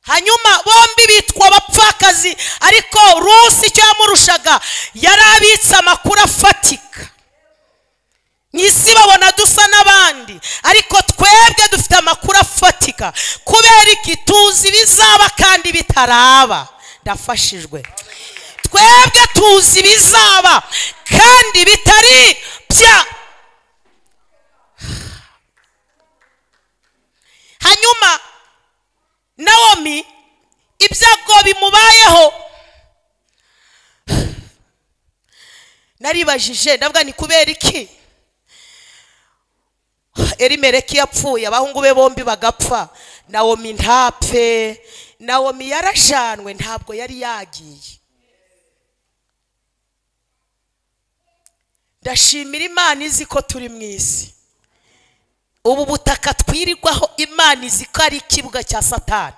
[SPEAKER 1] hanyuma bombi bitwa abapfakazi ariko rusi icyo yamurushaga yari abitse amakuru afatika mu isi babona dusa n'abandi ariko twebwe dufite amakuru afatika kubera iki tuzi ibizaba kandi bitaraba ndafashijwe twebwe tuzi ibizaba kandi bitari bya hanyuma nawomi ibyago bimubayeho naribajije ndavuga ni kubera iki erimereki yapfuye abahungu be bombi bagapfa nawomi ntapfe nawomi yarajanwe ntabwo yari yagiye ndashimira imana izi ko turi mu isi ubu butaka twirirwaho imana izi ko ari ikibuga cya satani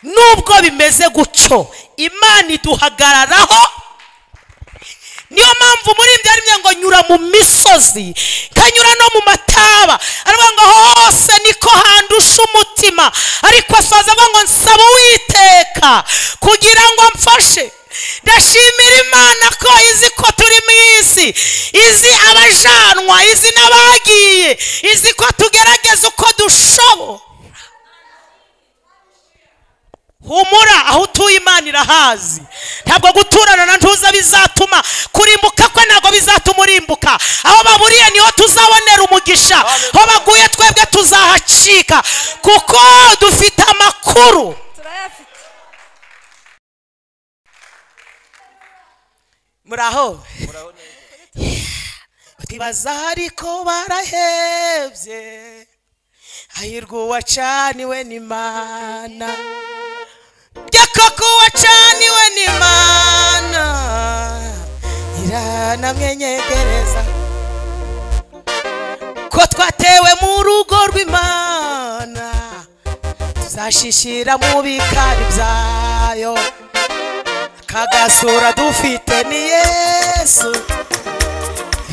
[SPEAKER 1] nubwo bimeze gutyo imana iduhagararaho niyo mpamvu muri byari ngo nyura mu misozi nkanyura no mu mataba aravuga ngo hose niko handusha umutima ariko asoza avuga ngo nsaba uwiteka kugira ngo mfashe ndashimira imana ko izi ko turi mu isi izi abajanwa izi n'abagiye izi ko tugerageza uko dushobora humura aho utuye imana irahazi ntabwo guturana na ntuza bizatuma kurimbuka kwe ntabwo bizatuma urimbuka aho baburiye niho tuzabonera umugisha aho baguye twebwe tuzahacika kuko dufite amakuru
[SPEAKER 2] turayafite
[SPEAKER 1] muri aho twibaza ariko barahebye hahirwa uwacaniwe n'imana bya koko uwacaniwe n'imana iranamwenyegereza ko twatewe mu rugo rw'imana tuzashishira mu bikari byayo kagasura dufite ni yesu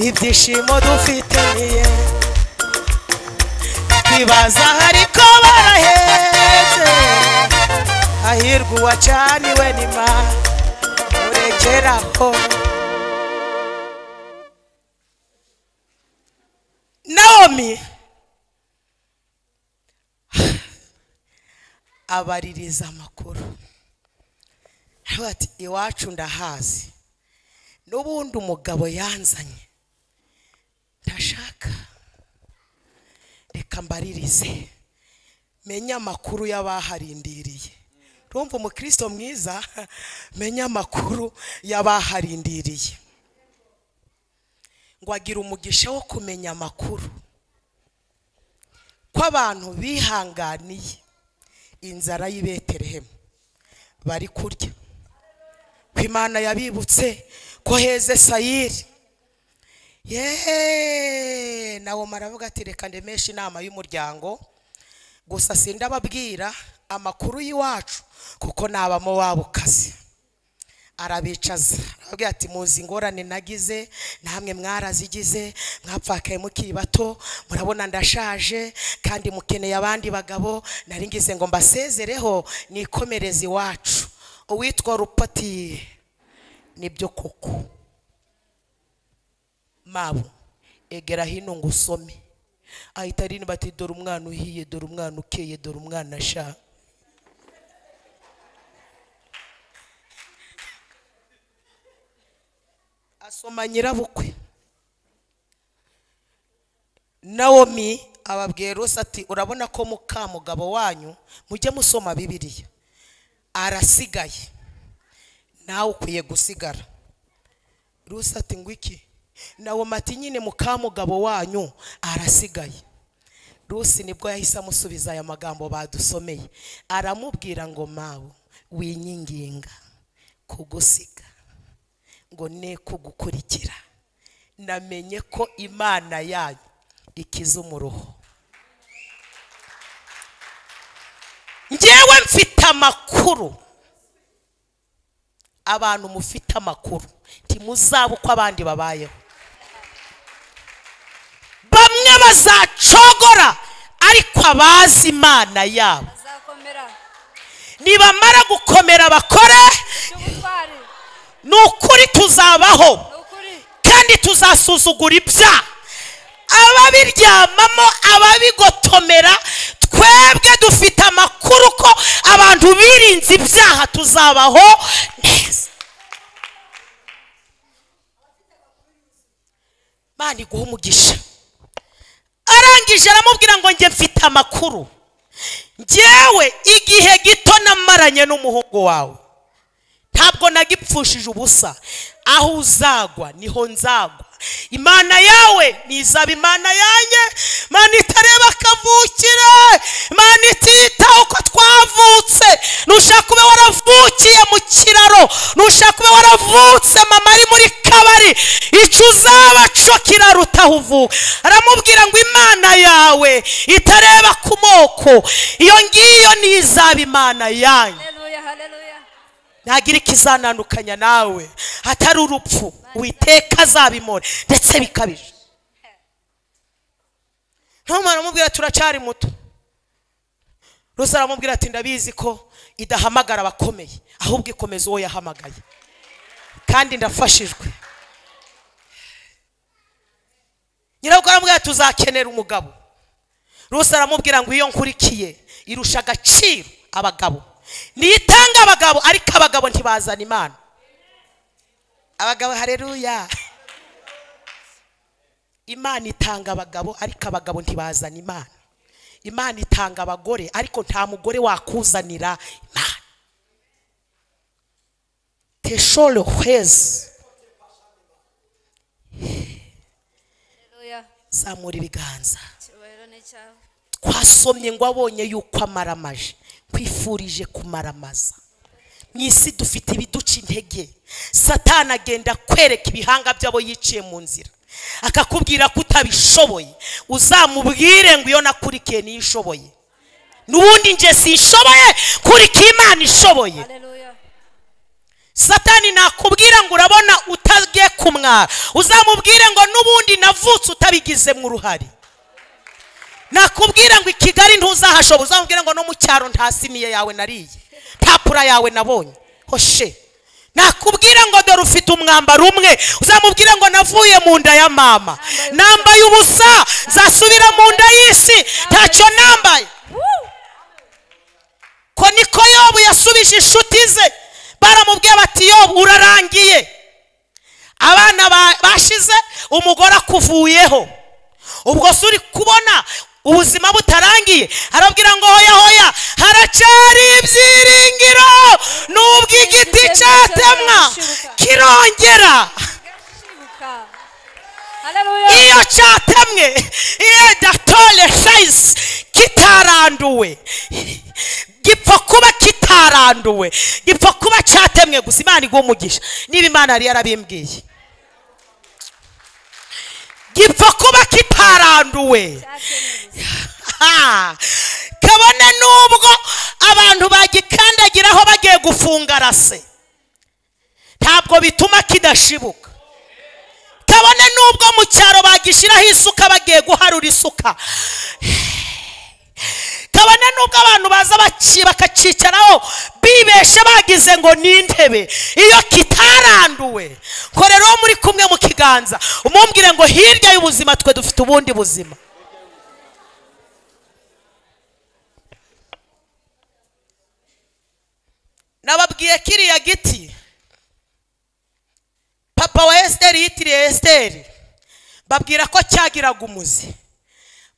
[SPEAKER 1] ibyishimo dufite ni yesu twibaza ariko baraheze hahirwa uwacaniwe nima urekeraho naomi abaririza amakuru aravuga ati iwacu ndahazi n'ubundi umugabo yanzanye ntashaka reka mbaririze menye amakuru y'abaharindiriye urumva umukristo mwiza menye amakuru y'abaharindiriye ngo agire umugisha wo kumenya amakuru ko abantu bihanganiye inzara y'i betelehemu bari kurya ko imana yabibutse ko heze sayiri yeee nawe maravuga ati reka ndemeshe inama y'umuryango gusa sindababwira amakuru y'iwacu kuko nabamo waba ukazi arabicaza arababwira ati muzi ingorane nagize namwe mwarazigize mwapfakaye mukiri bato murabona ndashaje kandi mukeneye abandi bagabo nari ngize ngo mbasezereho nikomereze iwacu uwitwa rupatiye nibyo koko mabo egera hino ngo usome ahita aririmba ati dore umwana uhiye dore umwana ukeye dore umwana asha asoma nyirabukwe nawomi ababwiye rose ati urabona ko mukamugabo wanyu mujye musoma bibiliya arasigaye nawe ukwiye gusigara ruse ati ngo iki nawe mati nyine mukamugabo wanyu arasigaye rusi nibwo yahise amusubiza aya magambo badusomeye aramubwira ngo mawe winyinginga kugusiga ngo ne kugukurikira namenye ko imana yanyu ikiza umuruho ngewe mfite amakuru abantu mufite amakuru ntimuzabe uko abandi babayeho bamwe bazacogora ariko abazi imana yabo
[SPEAKER 2] azakomera
[SPEAKER 1] nibamara gukomera bakore
[SPEAKER 2] by'ubutwari
[SPEAKER 1] ni ukuri tuzabaho
[SPEAKER 2] ni ukuri
[SPEAKER 1] kandi tuzasuzugura ibya ababiryamamo ababigotomera twebwe dufite amakuru ko abantu birinze ibyaha tuzabaho neza imana iguha umugisha arangije aramubwira ngo njye mfite amakuru njyewe igihe gito namaranye n'umuhungu wawe ntabwo nagipfushije ubusa aho uzagwa niho nzagwa imana yawe nizaba imana yanjye imana itareba akavukire imana ititaho uko twavutse nushaka ube waravukiye mu kiraro nushaka ube waravutse mama ari muri kabari icyo uzaba cyo kiraruta aho uvuka aramubwira ngo imana yawe itareba ku moko iyo ngiyo nizaba imana yanyu
[SPEAKER 2] haleluya haleluya
[SPEAKER 1] ntagira ikizanandukanya nawe hatari urupfu witeka azabimora ndetse bikabije ntumara amubwira turacari muto rusa aramubwira ati ndabizi ko idahamagara abakomeye ahubwo ikomeza uwo yahamagaye kandi ndafashijwe nyirabwo aramubwira ati tuzakenera umugabo rusa aramubwira ngo iyo nkurikiye irusha agaciro abagabo niyitanga abagabo ariko abagabo ntibazana imana abagabo hareruya imana itanga abagabo ariko abagabo ntibazana imana imana itanga abagore ariko nta mugore wakuzanira imana teshore hwezi
[SPEAKER 2] haleluya
[SPEAKER 1] zamura ibiganza
[SPEAKER 2] icyubahiro ni icyawe
[SPEAKER 1] twasomye ngo abonye yuko amaramaje nkwifurije kumaramaza mu isi dufite ibiduca intege satana agenda kwereka ibihanga by'abo yiciye mu nzira akakubwira ko utabishoboye uzamubwire ngo iyo nakurikiye niyo ishoboye n'ubundi nje sinshoboye kurika imana ishoboye
[SPEAKER 2] haleluya
[SPEAKER 1] satani nakubwira ngo urabona utagiye kumwara uzamubwire ngo n'ubundi navutse utabigizemo uruhare nakubwira ngo i kigali ntuzahashobora uzamubwire ngo no mu cyaro nta siniye yawe nariye nta pura yawe nabonye hoshe nakubwira ngo dore ufite umwambaro umwe uzamubwire ngo navuye mu nda ya mama nambaye ubusa nzasubira mu nda y'isi ntacyo nambaye ko niko yobu yasubije inshuti ze baramubwiye bati yobu urarangiye abana ba- bashize umugore akuvuyeho ubwo se uri kubona ubuzima butarangiye arabwira ngo hoya hoya haracari ibyiringiro nubwo igiti cyatemwa kirongera
[SPEAKER 2] shibuka haleluya
[SPEAKER 1] iyo cyatemwe iyo datore shayisi kitaranduwe gipfa kuba kitaranduwe gipfa kuba cyatemwe gusa imana iguha umugisha niba imana yari yarabimbwiye gipfa kuba kitaranduwe Ha! kabone n'ubwo abantu bagikandagiraho bagiye gufunga rase ntabwo bituma kidashibuka kabone n'ubwo mu cyaro bagishyiraho isuka bagiye guharura isuka kabone n'ubwo abantu baza baci- bakacicaraho bibeshe bagize ngo ni intebe iyo kitaranduwe ngo rero uwo muri kumwe mu kiganza umumbwire ngo hirya y'ubuzima twe dufite ubundi buzima nababwiye kiriya giti papa wa esiteri yitiriye esiteri babwira ko cyagiraga umuzi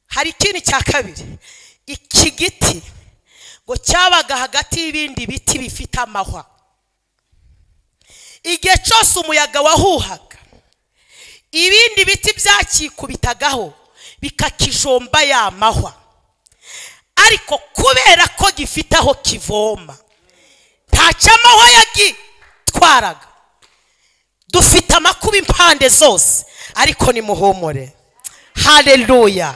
[SPEAKER 1] hari ikindi cya kabiri iki giti ngo cyabaga hagati y'ibindi biti bifite amahwa igihe cyose umuyaga wahuhaga ibindi biti byakikubitagaho bikakijomba ya mahwa ariko kubera ko gifite aho kivoma ntacyo amahwa yagitwaraga dufite amakuba impande zose ariko nimuhumure haleluya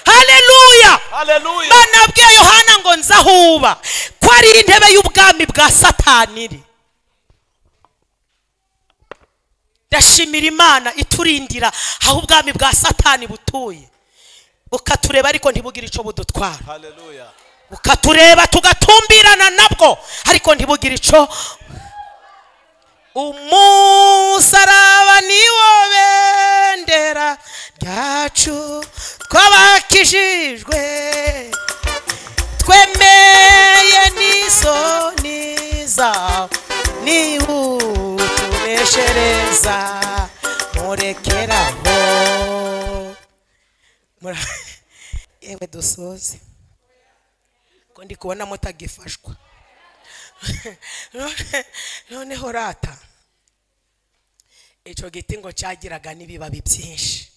[SPEAKER 1] haleluya
[SPEAKER 3] Hallelujah.
[SPEAKER 1] imana yabwiye yohana ngo nzahuba ko ari intebe y'ubwami bwa satani iri ndashimira imana iturindira aho ubwami bwa satani butuye bukatureba ariko ntibugire icyo budutwara
[SPEAKER 3] Hallelujah.
[SPEAKER 1] bukatureba tugatumbirana nabwo ariko ntibugire icyo umusaraba niwo bendera ryacu twabakijijwe twemeye n'isoni zawe niwutuneshereza murekeraho Mura- yewe dusoze ko ndi kubona mutagifashwa None- noneho rata icyo giti ngo cyagiraga n'ibibabi byinshi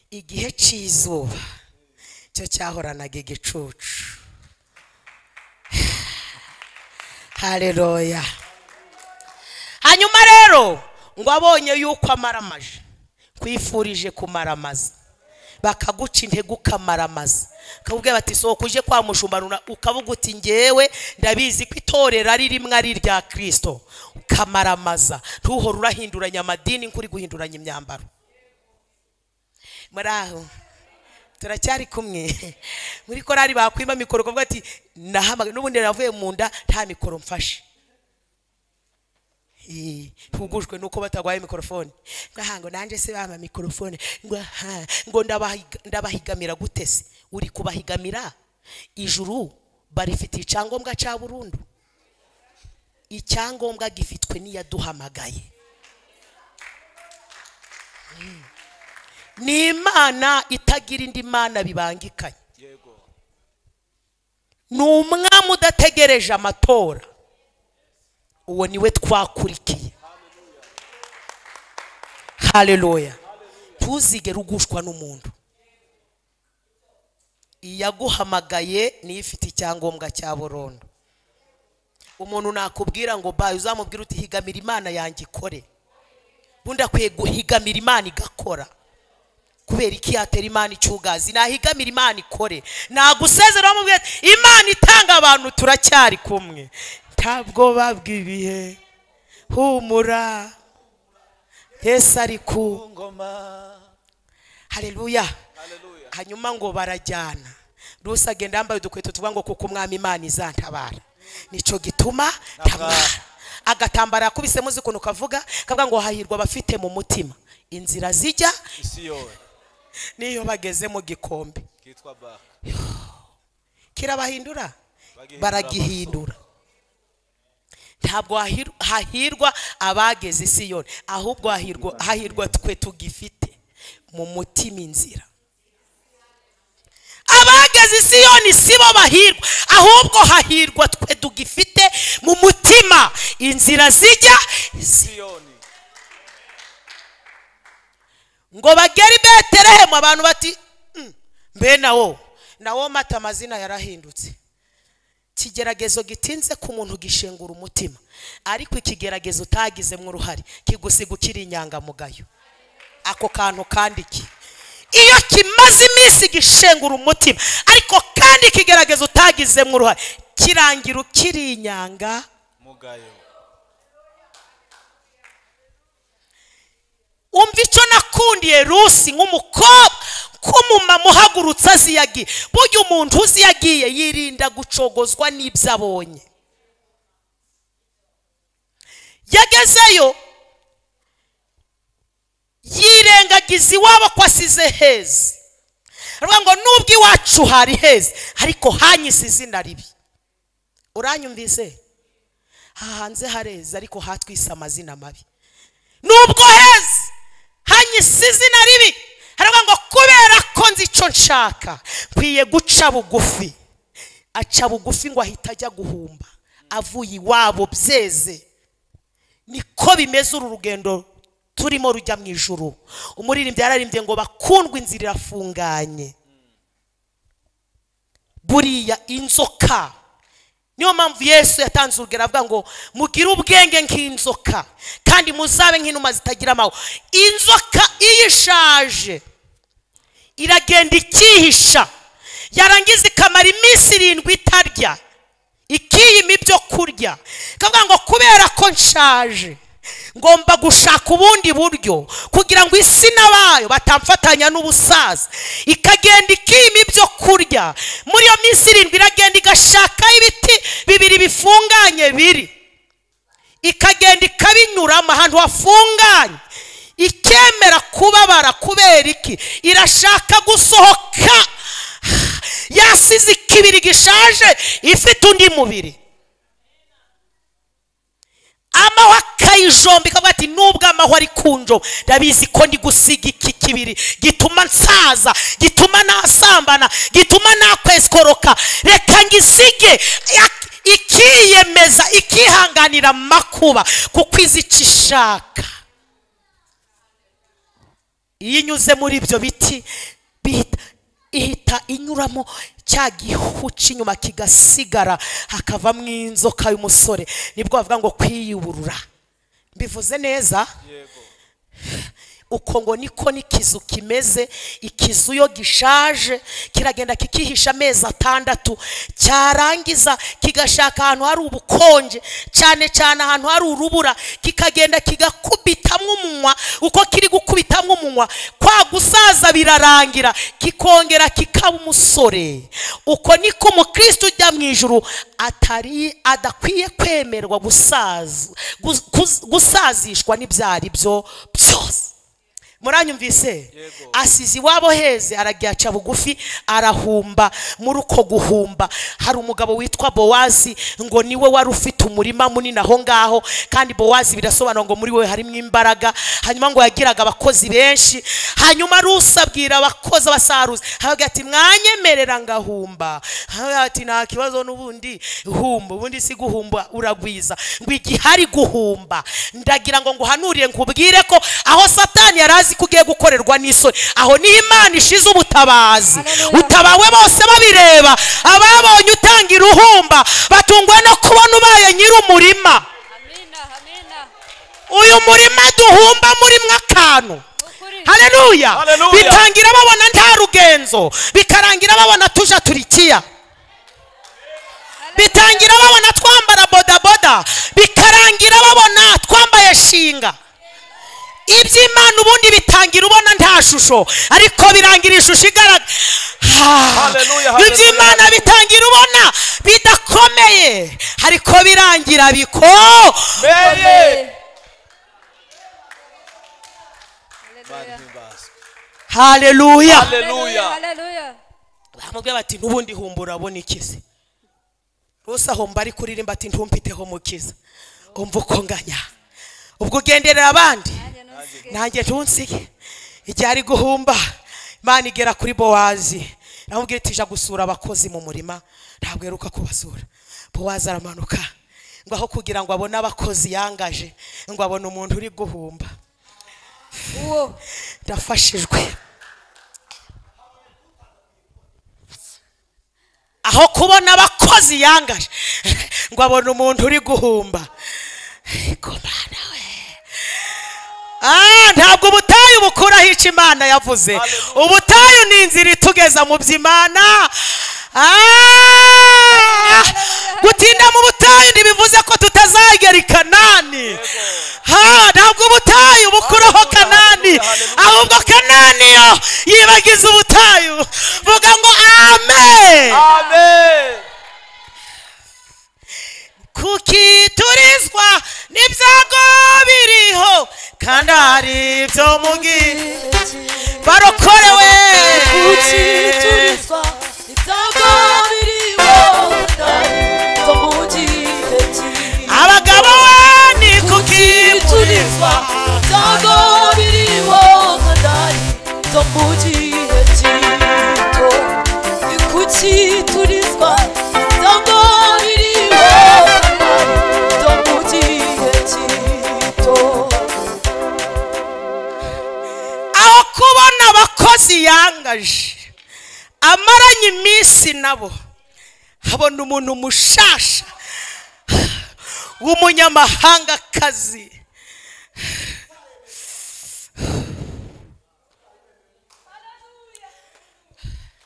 [SPEAKER 1] igihe cy'izuba cyo cyahoranaga igicucu hareroya hanyuma rero ngo abonye yuko amaramaje kwifurije kumaramaza bakaguca intege ukamaramaza bakakubwira bati sohoka uje kwa mushumba runa ukavuga uti ngewe ndabizi ko itorero ari rimwe ari irya kirisito ukamaramaza ntuhore urahinduranya amadini nk'uri guhinduranya imyambaro muri aho turacyari kumwe muri korari bakwima mikoro ukavuga ati nahamagaye n'ubundi navuye mu nda nta mikoro mfashe Eh, ntugujwe nuko batagwaye mikorofone ngo aha ngo nanjye se bampa mikorofone ngo aha ngo ndabahiga- ndabahigamira gute se uri kubahigamira ijuru barifitiye icyangombwa cya burundu icyangombwa gifitwe n'iyaduhamagaye Mm. ni imana itagira indi mana bibangikanye
[SPEAKER 3] yego
[SPEAKER 1] ni umwami udategereje amatora uwo niwe twakurikiye hareruya ntuzigere ugushwa n'umuntu iyaguhamagaye niyo ifite icyangombwa cya burundu umuntu nakubwira ngo bayi uzamubwira uti higamira imana yanjye ikore ubundi akwiye guhigamira imana igakora kubera iki yatera imana icyugazi nahigamira imana ikore nagusezera bamubwira ati, imana itanga abantu turacyari kumwe ntabwoba bw'ibihe humura yesu ari ku
[SPEAKER 3] ngoma
[SPEAKER 1] hareruya
[SPEAKER 3] haleluya
[SPEAKER 1] hanyuma ngo barajyana rusi agenda yambaye udukweto tuvuga ngo kuko umwami imana izantabara nicyo gituma ntabara agatambara yakubise muzi ukuntu kavuga kavuga ngo hahirwa abafite mu mutima inzira zijya
[SPEAKER 3] isi yowe
[SPEAKER 1] n'iyo bageze mu gikombe
[SPEAKER 3] kitwa baka
[SPEAKER 1] kirabahindura
[SPEAKER 3] Bagihindura
[SPEAKER 1] baragihindura ntabwo hahir- hahirwa abageze i siyoni ahubwo hahirwa hahirwa twe tugifite mu mutima inzira abageze i siyoni si bo bahirwa ahubwo hahirwa twe tugifite mu mutima inzira zijya
[SPEAKER 3] siyoni
[SPEAKER 1] ngo bagere i betelehemu abantu bati "Mm, mbe nawo nawo mata amazina yarahindutse ikigeragezo gitinze ku muntu gishengura umutima ariko ikigeragezo utagizemo uruhare kigusiga ukiri inyangamugayo ako kantu kandiki iyo kimaze iminsi gishengura umutima ariko kandi ikigeragezo utagizemo uruhare kirangira ukiri inyanga
[SPEAKER 3] mugayo
[SPEAKER 1] umva icyo nakundiye rusi nk'umukobwa nk'umumama uhagurutse azi iyo agiye burya umuntu uzi iyo agiye yirinda gucogozwa n'ibyo abonye yagezeyo yirengagiza iwabo ko asize heza aravuga ngo nubwo iwacu hari heza ariko hanyise izina ribi uranyumvise aha hanze hareza ariko hatwise amazina mabi nubwo heza hanyise izina ribi haravuga ngo kubera ko nzi icyo nshaka nkwiye guca bugufi aca bugufi ngo ahita ajya guhumba avuye iwabo byeze niko bimeze uru rugendo turimo rujya mu ijuru umuririmbyi yararimbye ngo bakundwe inzira irafunganye buriya inzoka niyo mpamvu yesu yatanze urugero avuga ngo mugire ubwenge nk'inzoka kandi muzabe nk'inuma zitagira amahwa inzoka iyo ishaje iragenda ikihisha yarangiza ikamara iminsi irindwi itarya ikiyima ibyo kurya ikavuga ngo kubera ko nshaje ngomba gushaka ubundi buryo kugira ngo isi n'abayo batamfatanya n'ubusaza ikagenda ikima ibyo kurya muri iyo minsi irindwi iragenda igashakaho ibiti bibiri bifunganye biri ikagenda ikabinyuramo ahantu hafunganye ikemera kubabara kubera iki irashaka gusohoka yasize ikibiri gishaje ifite undi mubiri amahwa akayijomba ikavuga ati nubwo amahwa ari kunjo ndabizi ko ndi gusiga iki kibiri gituma nsaza gituma nasambana gituma nakweskoroka reka ngisige ya- ikiyemeza ikihanganira amakuba kuko izi icyo ishaka iyo inyuze muri ibyo biti bihita ihita inyuramo cya gihu cy'inyuma kigasigara hakavamo inzoka y'umusore nibwo bavuga ngo kwiyuburura mbivuze neza
[SPEAKER 3] yego
[SPEAKER 1] uko ngo niko n'ikizu kimeze ikizu iyo gishaje kiragenda kikihisha amezi atandatu cyarangiza kigashaka ahantu hari ubukonje cyane cyane ahantu hari urubura kikagenda kigakubitamo umunwa uko kiri gukubitamo umunwa kwa gusaza birarangira kikongera kikaba umusore uko niko umukristo ujya mu ijuru atari adakwiye kwemerwa gusaza gus- kus- gusazishwa n'ibyari byo byose muranyumvise
[SPEAKER 3] Yego.
[SPEAKER 1] asize iwabo heze aragiye aca bugufi arahumba muri uko guhumba hari umugabo witwa bowazi ngo niwe wari ufite umurima munini aho ngaho kandi bowazi birasobanura ngo muri we harimo imbaraga hanyuma ngo yagiraga abakozi benshi hanyuma rusa abwira abakozi abasaruzi aravuga ati mwanyemerera ngahumba aravuga ati nta kibazo n'ubundi humba ubundi si guhumba uragwiza ngo igihe ari guhumba ndagira ngo nguhanurire nkubwire ko aho satani yari azi ko ugiye gukorerwa n'isoni aho niho imana ishize ubutabazi
[SPEAKER 2] Haleluya.
[SPEAKER 1] utabawe bose babireba ababonye utanga iruhumba batungwa no kubona ubaye nyir'umurima
[SPEAKER 2] amina amina
[SPEAKER 1] uyu murima duhumba murimwo akantu
[SPEAKER 2] ukuri
[SPEAKER 1] haleluya
[SPEAKER 3] Haleluya.
[SPEAKER 1] bitangira babona nta rugenzo bikarangira babona tuja turikiya bitangira babona twambara bodaboda bikarangira babona twambaye shinga iby'imana ubundi bitangira ubona nta shusho ariko birangira ishusho igaragara Ah,
[SPEAKER 3] Haleluya, haleluya,
[SPEAKER 1] iby'imana
[SPEAKER 3] haleluya.
[SPEAKER 1] bitangira ubona bidakomeye ariko birangira biko
[SPEAKER 3] meye
[SPEAKER 2] Haleluya.
[SPEAKER 3] mana himbazwe
[SPEAKER 1] haleluya
[SPEAKER 3] haleluya
[SPEAKER 2] haleluya
[SPEAKER 1] baramubwira bati n'ubundi humbura ubona ikize rwose ahomba ari kuririmba ati ntumfiteho mukiza umva uko nganya ubwo ugenderera abandi
[SPEAKER 2] nanjye ntusige
[SPEAKER 1] nanjye ntunsige igihe ari guhumba imana igera kuri bowazi namubwira ati ija gusura abakozi mu murima ntabwo aheruka kubasura bowazi aramanuka ngo aho kugira ngo abone abakozi yangaje ngo abone umuntu uri guhumba
[SPEAKER 2] uwo
[SPEAKER 1] ndafashijwe aho kubona abakozi yangaje ngo abone umuntu uri guhumba ariko mana we Ah, ntabwo ubutayu bukuraho icyo imana yavuze ubutayu ni inzira itugeza mu by'imana Ah, gutinda mu butayu ntibivuze ko tutazagera i kanani Ha, ntabwo ubutayu bukuraho kanani ahubwo kanani yo yibagiza ubutayu vuga ngo amen
[SPEAKER 3] amen
[SPEAKER 1] kuki turizwa n'ibyago biriho kandi hari ibyo mubwira barokorewe
[SPEAKER 5] guciturizwa ibyago biriho zo mu gihe kibi
[SPEAKER 1] abagabo ni kuki
[SPEAKER 5] guciturizwa ibyago biriho kadari zo mu gihe gito ni guciturizwa ibyago biriho kadari zo mu gihe gito
[SPEAKER 1] aho kubona abakozi yangaje amaranye iminsi nabo habona umuntu mushasha w'umunyamahangakazi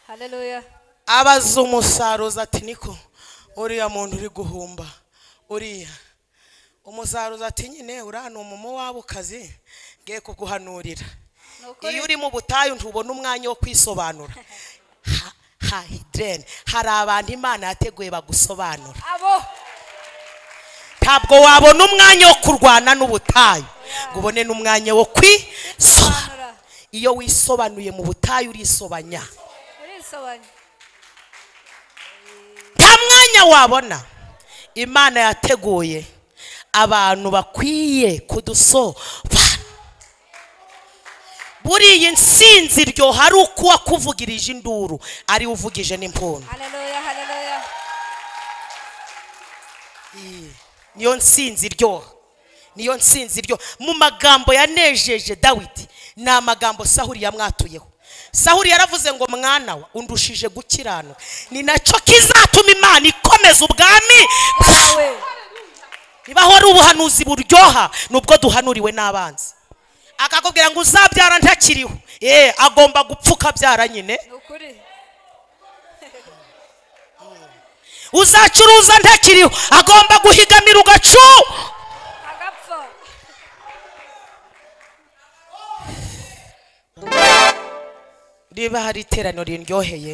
[SPEAKER 2] haleluya
[SPEAKER 1] abaza umusaruzi ati niko uriya muntu uri guhumba uriya umusaruzi ati nyine uriya ni umumo w'abukazi ngiye kuguhanurira
[SPEAKER 2] ni ukuri
[SPEAKER 1] iyo uri mu butayu ntubona umwanya wo kwisobanura Ha- ha hidrene hari abantu imana yateguye bagusobanura
[SPEAKER 2] abo
[SPEAKER 1] ntabwo wabona umwanya wo kurwana n'ubutayu ngo ubone n'umwanya wo kwisobanura
[SPEAKER 2] sobanura
[SPEAKER 1] iyo wisobanuye mu butayu urisobanya
[SPEAKER 2] urisobanye
[SPEAKER 1] nta mwanya wabona imana yateguye abantu bakwiye kudusobanura buriya insinzi iryoha ari ukuwa kuvugirije induru ariwe uvugije n'impundu
[SPEAKER 2] haleluya haleluya
[SPEAKER 1] niyo nsinzi iryoha niyo nsinzi iryoha mu magambo yanejeje dawidi ni amagambo sahuri yamwatuyeho sahuri yaravuze ngo mwana we undushije gukiranuka ni nacyo kizatuma imana ikomeza ubwami
[SPEAKER 2] bwawe
[SPEAKER 1] niba hari ubuhanuzi buryoha nubwo duhanuriwe n'abanzi akakubwira ngo uzabyara ntakiriho ye agomba gupfuka abyara nyine
[SPEAKER 2] ni ukuri
[SPEAKER 1] uzacuruza ntakiriho agomba guhigamira ugacu
[SPEAKER 2] agapfa
[SPEAKER 1] niba hari iteraniro riryoheye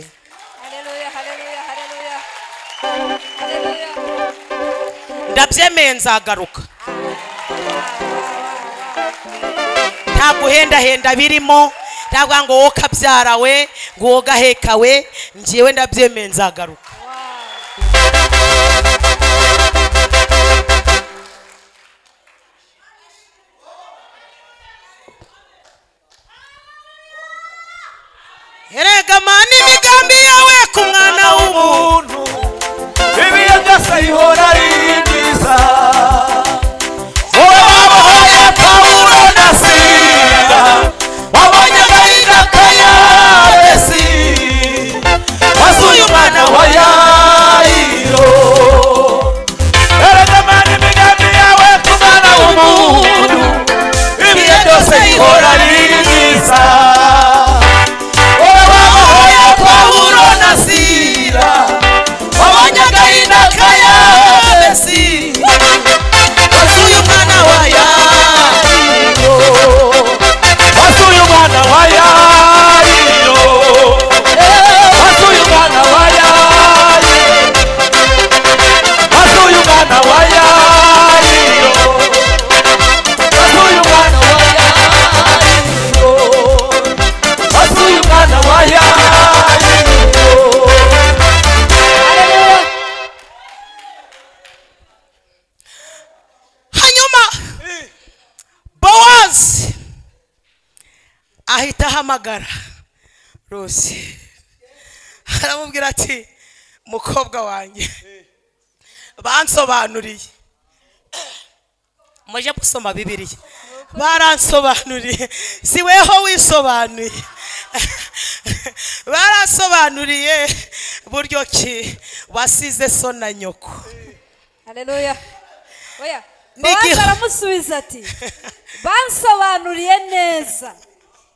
[SPEAKER 2] haleluya haleluya haleluya haleluya
[SPEAKER 1] ndabyemeye nzagaruka nta guhendahenda birimo ntabwo ngo wowe kabyarawe ngo wowe gahekawe njyewe ndabyemeye nzagaruka erega mana imigambi yawe ku mwana w'umuntu
[SPEAKER 4] umuntu ibihe byose bihora ari byiza wabahoye pawulo na sila wabonye agahinda ya besi wasuye umwana wa yayiro erega mana imigambi yawe ku mwana w'umuntu ibihe byose bihora ari byiza wabahoye pawulo na sila wabonye agahinda ka yabesi wasuye umwana wa yariro wasuye umwana wa yariro wasuye umwana wa yariro wasuye umwana wa yariro wasuye umwana wa yariro wasuye umwana wa yariro
[SPEAKER 1] hanyuma bowazi ahita ahamagara rusi aramubwira ati mukobwa wanjye bansobanuriye muje gusoma bibiliya baransobanuriye si weho wisobanuye baransobanuriye buryo ki wasize so na nyoko
[SPEAKER 2] haleluya oya
[SPEAKER 1] N'igihe-
[SPEAKER 2] bowazi aramusubiza ati bansobanuriye neza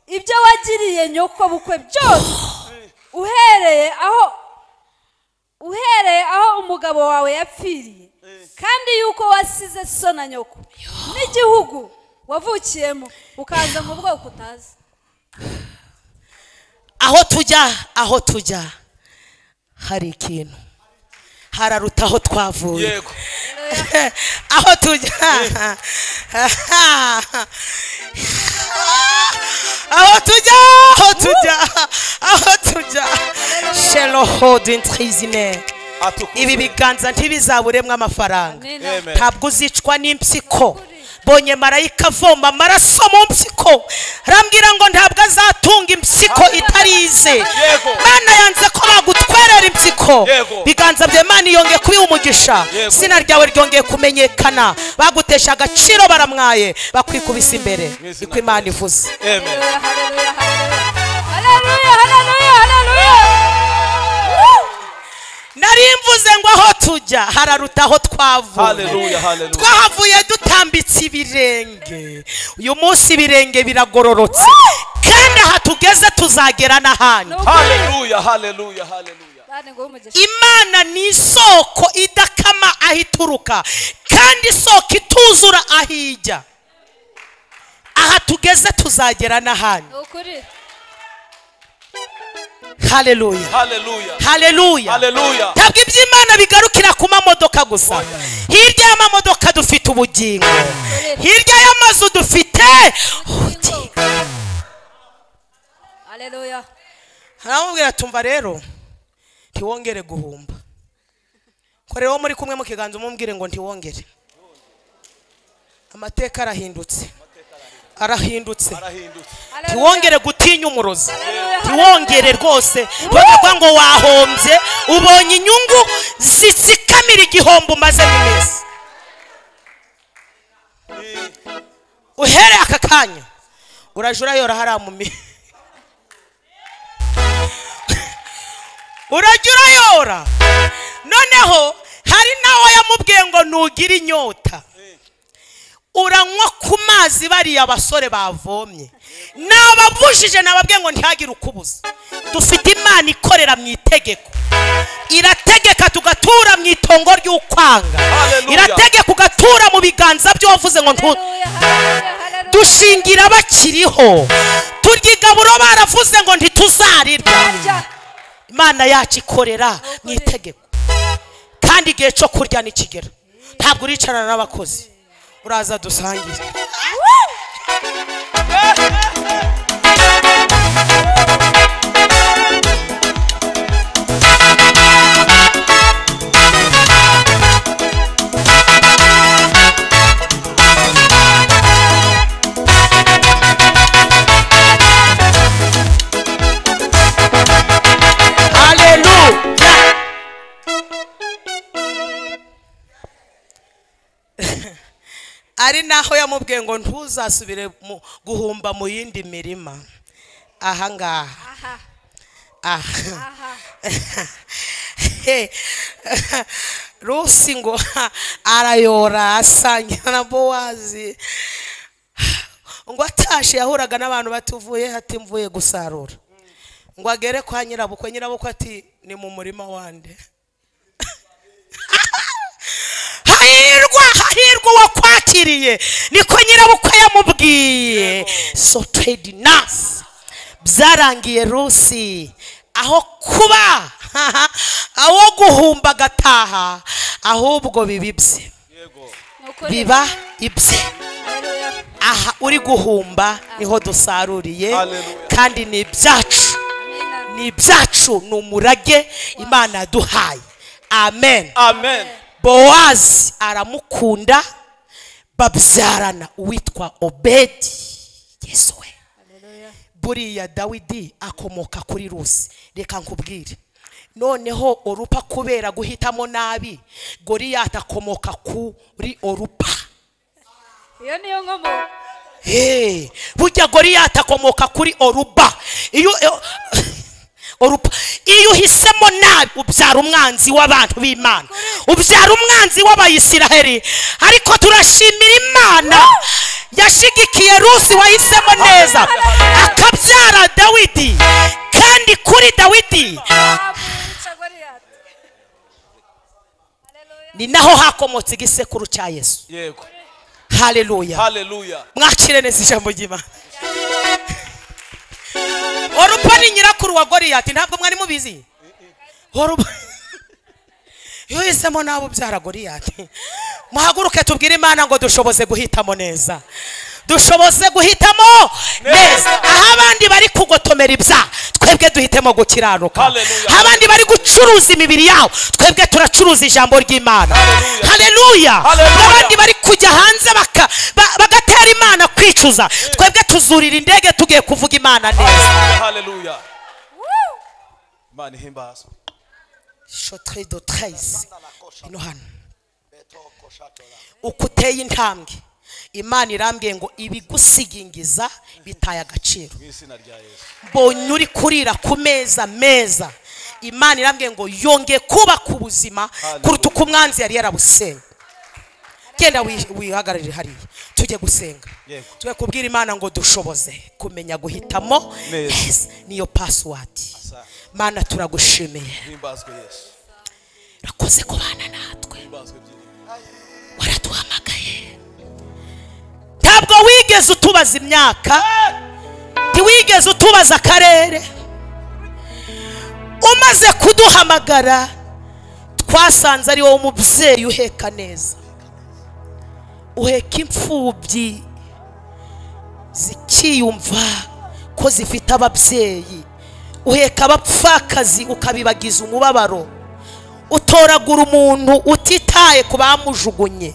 [SPEAKER 2] ibyo wagiriye nyoko bukwe byose uhereye aho uhereye aho umugabo wawe yapfiriye kandi yuko wasize so na nyoko n'igihugu wavukiyemo ukaza mu bwoko utazi
[SPEAKER 1] aho tujya aho tujya hari ikintu hararuta aho twavuye
[SPEAKER 3] yego
[SPEAKER 1] aho tujya aho tujya aho tujya aho tujya shelo hodin trizine
[SPEAKER 3] atukuje
[SPEAKER 1] ibi biganza ntibizaburemwe amafaranga
[SPEAKER 2] Amen.
[SPEAKER 3] Amen.
[SPEAKER 1] ntabwo uzicwa n'impyiko bonye marayika avoma amaraso mu mpyiko arambwira ngo ntabwo azatunga impyiko itarize
[SPEAKER 3] Yego.
[SPEAKER 1] mana yanze ko bagutwerera impyiko
[SPEAKER 3] Yego.
[SPEAKER 1] biganza bya mana yongeye kubiha umugisha
[SPEAKER 3] Yego.
[SPEAKER 1] izina ryawe ryongeye kumenyekana bagutesha agaciro baramwaye bakwikubise imbere
[SPEAKER 3] Mu izina
[SPEAKER 1] niko imana ivuze
[SPEAKER 3] amen
[SPEAKER 2] Hallelujah, hallelujah, hallelujah. Hallelujah, hallelujah, hallelujah.
[SPEAKER 1] nari mvuze ngo aho tujya hararuta aho twavuye
[SPEAKER 3] haleluya haleluya
[SPEAKER 1] twahavuye dutambitse ibirenge uyu munsi ibirenge biragororotse kandi aha tugeze tuzagera n'ahandi
[SPEAKER 2] Woo!
[SPEAKER 3] haleluya haleluya haleluya
[SPEAKER 2] Bana nguhe umugisha.
[SPEAKER 1] imana ni isoko idakama aho ituruka kandi isoko ituzura aho ijya aha tugeze tuzagera n'ahandi
[SPEAKER 2] Ni ukuri.
[SPEAKER 1] haleluya
[SPEAKER 3] haleluya
[SPEAKER 1] haleluya
[SPEAKER 3] haleluya
[SPEAKER 1] ntabwo iby'imana bigarukira ku mamodoka gusa hirya y'amamodoka dufite ubugingo hirya y'amazu dufite ubugingo
[SPEAKER 2] Hallelujah.
[SPEAKER 1] haramubwira tumva rero ntiwongere guhumba ko rero muri kumwe mu kiganza umubwire ngo ntiwongere amateka arahindutse arahindutse
[SPEAKER 3] arahindutse
[SPEAKER 1] ntiwongere gutinya umurozi
[SPEAKER 2] Haleluya,
[SPEAKER 1] ntiwongere rwose bakavuga ngo wahombye ubonye inyungu zitsikamira igihombo umazemo iminsi uhereye aka kanya uraje urayora hariya mu mi urajya urayora noneho hari nawe yamubwiye ngo nugire inyota uranywa ku mazi bariya basore bavomye nababujije nababwiye ngo ntihagire ukubuza dufite imana ikorera mu itegeko irategeka tugatura mu itongo ry'ukwanga
[SPEAKER 3] Hallelujah.
[SPEAKER 1] irategeka ugatura mu biganza by'uwavuze ngo ntu
[SPEAKER 2] Haleluya, haleluya, haleluya.
[SPEAKER 1] dushingira bakiriho turya igaburo baravuze ngo ntituzarirya
[SPEAKER 2] Harya.
[SPEAKER 1] imana yacu ikorera mu itegeko kandi igihe cyo kurya nikigera ntabwo uricarana n'abakozi uraza dusangire haleluya ari naho yamubwiye ngo ntuzasubire mu- guhumba mu yindi mirima ahangaha
[SPEAKER 2] Aha,
[SPEAKER 1] aha
[SPEAKER 2] aha.
[SPEAKER 1] He, rusi ngo arayora asangira na bowazi ngo atashe yahuraga n'abantu batuvuye ati mvuye gusarura ngo agere kwa nyirabukwe nyirabukwe ati ni mu murima wande hahirwa hahirwa uwakwakiriye niko nyirabukwe yamubwiye so trade nasi byarangiye rusi aho kuba aho guhumba agataha ahubwo biba ibye
[SPEAKER 2] Nuko rero-
[SPEAKER 1] biba ibye
[SPEAKER 2] Haleluya.
[SPEAKER 1] aha uri guhumba niho dusaruriye
[SPEAKER 3] Hallelujah.
[SPEAKER 1] kandi ni ibyacu
[SPEAKER 2] Amina.
[SPEAKER 1] ni ibyacu ni umurage imana yaduhaye amen
[SPEAKER 3] amen
[SPEAKER 1] bowazi aramukunda babyarana uwitwa obedi yesu we buriya dawidi akomoka kuri rusi reka nkubwire noneho orupa kubera guhitamo nabi goriyati akomoka kuri orupa
[SPEAKER 2] Iyo niyo nkomo.
[SPEAKER 1] Hey, burya goriyati akomoka kuri oruba iyo iyo- oruba iyo uhisemo nabi ubyara umwanzi w'abantu b'imana ubyara umwanzi w'abayisiraheli ariko turashimira imana yashigikiye rusi wahisemo neza akabyara dawidi kandi kuri dawidi
[SPEAKER 2] Abuca Goliyati. Haleluya.
[SPEAKER 1] ni naho hakomotse igisekuru cya yesu
[SPEAKER 3] yego
[SPEAKER 1] haleluya
[SPEAKER 3] haleluya
[SPEAKER 1] mwakire neza ijambo ry'imana orupa ni nyirakuru wa goriyati ntabwo mwari mubizi orupa iyo uhisemo nawe ubyara goriyati muhaguruke tubwire imana ngo dushoboze guhitamo neza dushoboze guhitamo neza aho abandi bari kugotomera ibya twebwe duhitemo gukiranuka
[SPEAKER 3] Hallelujah.
[SPEAKER 1] aho abandi bari gucuruza imibiri yabo twebwe turacuruza ijambo ry'imana haleluya
[SPEAKER 3] Hallelujah.
[SPEAKER 1] abandi bari kujya hanze baka- ba- bagatera imana kwicuza twebwe tuzurira indege tugiye kuvuga imana neza
[SPEAKER 3] haleluya imana ihimbazwe
[SPEAKER 1] shotre do treize ino hano uko uteye intambwe imana irambwiye ngo ibigusigingiza bitaye agaciro
[SPEAKER 3] mu izina rya yesu
[SPEAKER 1] mbonye uri kurira ku meza meza imana irambwiye ngo yongeye kubaka ubuzima kuruta uko umwanzi yari yarabusenga genda wi- wihagararire hariya tujye gusenga
[SPEAKER 3] Yego.
[SPEAKER 1] tujye kubwira imana ngo dushoboze kumenya guhitamo
[SPEAKER 3] Neza.
[SPEAKER 1] neza niyo pasiwadi mana turagushimiye
[SPEAKER 3] himbazwe yesu
[SPEAKER 1] urakoze kubana natwe
[SPEAKER 3] himbazwe byiringiro
[SPEAKER 1] waraduhamagaye ntabwo wigeze utubaza imyaka ntiwigeze utubaza akarere umaze kuduhamagara twasanze ari wowe umubyeyi uheka neza uheka imfubyi zikiyumva ko zifite ababyeyi uheka abapfakazi ukabibagiza umubabaro utoragura umuntu utitaye ku bamujugunye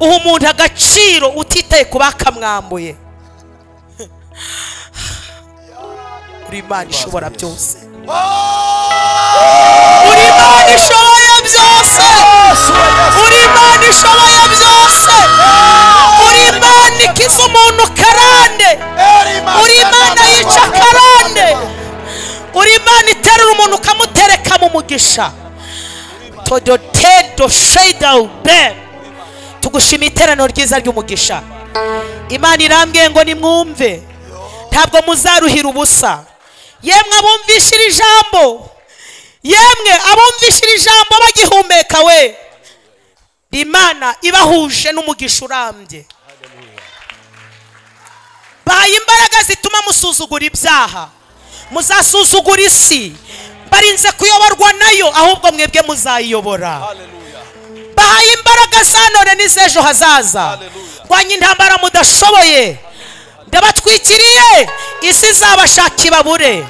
[SPEAKER 1] uha umuntu agaciro utitaye ku bakamwambuye uri imana ishobora byose uri imana ishoboye byose uri imana ishoboye byose uri imana ikiza umuntu karande uri imana yica akarande uri imana iterura umuntu ukamutereka mu mugisha todotedo sheyidawube tugushimiye iteraniro ryiza ry'umugisha imana irambwiye ngo nimwumve ntabwo muzaruhira ubusa yemwe abumvisha iri jambo yemwe abumvisha iri jambo bagihumeka we imana ibahuje n'umugisha urambye baye imbaraga zituma musuzugura ibyaha muzasuzugura isi barinze kuyoborwa nayo ahubwo mwebwe muzayiyobora
[SPEAKER 3] Hallelujah.
[SPEAKER 1] bahaye imbaraga za none n'iz'ejo hazaza
[SPEAKER 3] Hallelujah.
[SPEAKER 1] rwanya intambara mudashoboye ndabatwikiriye isi izabashaka ibabure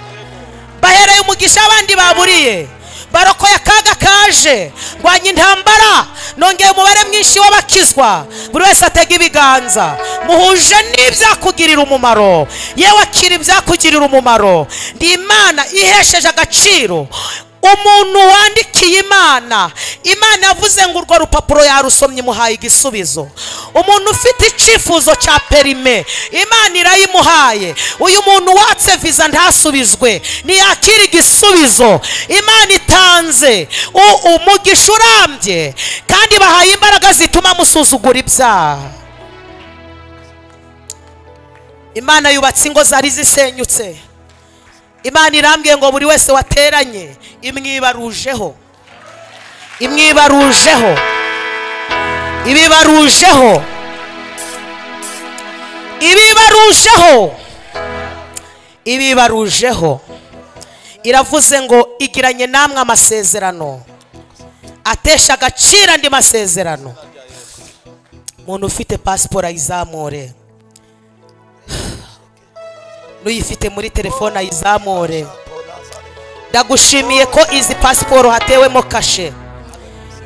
[SPEAKER 1] bahereye umugisha abandi baburiye barokoye akaga kaje rwanya intambara nongeye umubare mwinshi w'abakizwa buri wese atega ibiganza muhuje n'ibyakugirira umumaro yewe akira ibyakugirira umumaro ndi imana ihesheje agaciro umuntu wandikiye imana imana yavuze ngo urwo rupapuro yarusomye imuhaye igisubizo umuntu ufite icyifuzo cya perime imana irayimuhaye uyu muntu watse viza ntasubizwe ntiyakire igisubizo imana itanze U- umugisha urambye kandi bahaye imbaraga zituma musuzugura ibyaha imana yubatse ingo zari zisenyutse imana irambwiye ngo buri wese wateranye imwibarujeho imwibarujeho ibibarujeho ibibarujeho ibibarujeho iravuze ngo igiranye namwe amasezerano atesha agaciro andi masezerano umuntu ufite pasiporo ayizamure n'uyifite muri telefone ayizamure ndagushimiye ko izi pasiporo hatewemo kashe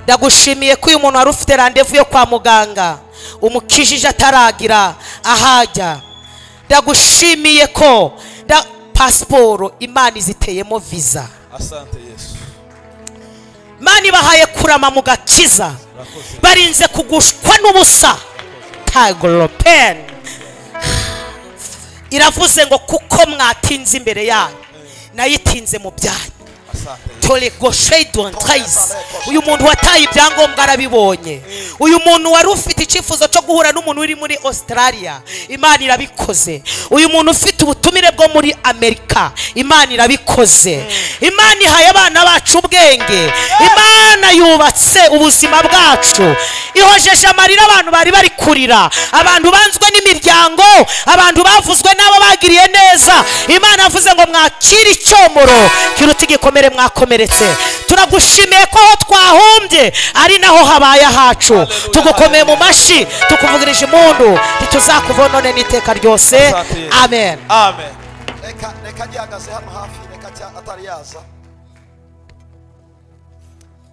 [SPEAKER 1] ndagushimiye ko uyu muntu wari ufite randevu yo kwa muganga umukijije ataragira ahajya ndagushimiye ko nda- pasiporo imana iziteyemo viza
[SPEAKER 3] Asante Yesu.
[SPEAKER 1] imana ibahaye kurama mu gakiza barinze kugushwa n'ubusa tagoropeni iravuze ngo kuko mwatinze imbere yanyu nayitinze mu byanyu
[SPEAKER 3] Asante Yesu.
[SPEAKER 1] tore goshedon trace uyu muntu wataye ibyangombwa arabibonye uyu muntu wari ufite icyifuzo cyo guhura n'umuntu uri muri australia imana irabikoze uyu muntu ufite ubutumire bwo muri amerika imana irabikoze imana ihaye abana bacu ubwenge imana yubatse ubuzima bwacu ihojeje amarira abantu bari bari kurira abantu banzwe n'imiryango abantu bavuzwe n'abo bagiriye neza imana yavuze ngo mwakire icyomoro kiruta igikomere mwakomeretse turagushimiye ko aho twahumbye ari naho habaye ahacu tugukomeye mu mashyi tukuvugirije impundu ntituzakuvona none n'iteka ryose
[SPEAKER 3] Asante Yesu.
[SPEAKER 1] amen
[SPEAKER 3] Amen.
[SPEAKER 4] reka reka gihagaze hano hafi reka cya- atari yaza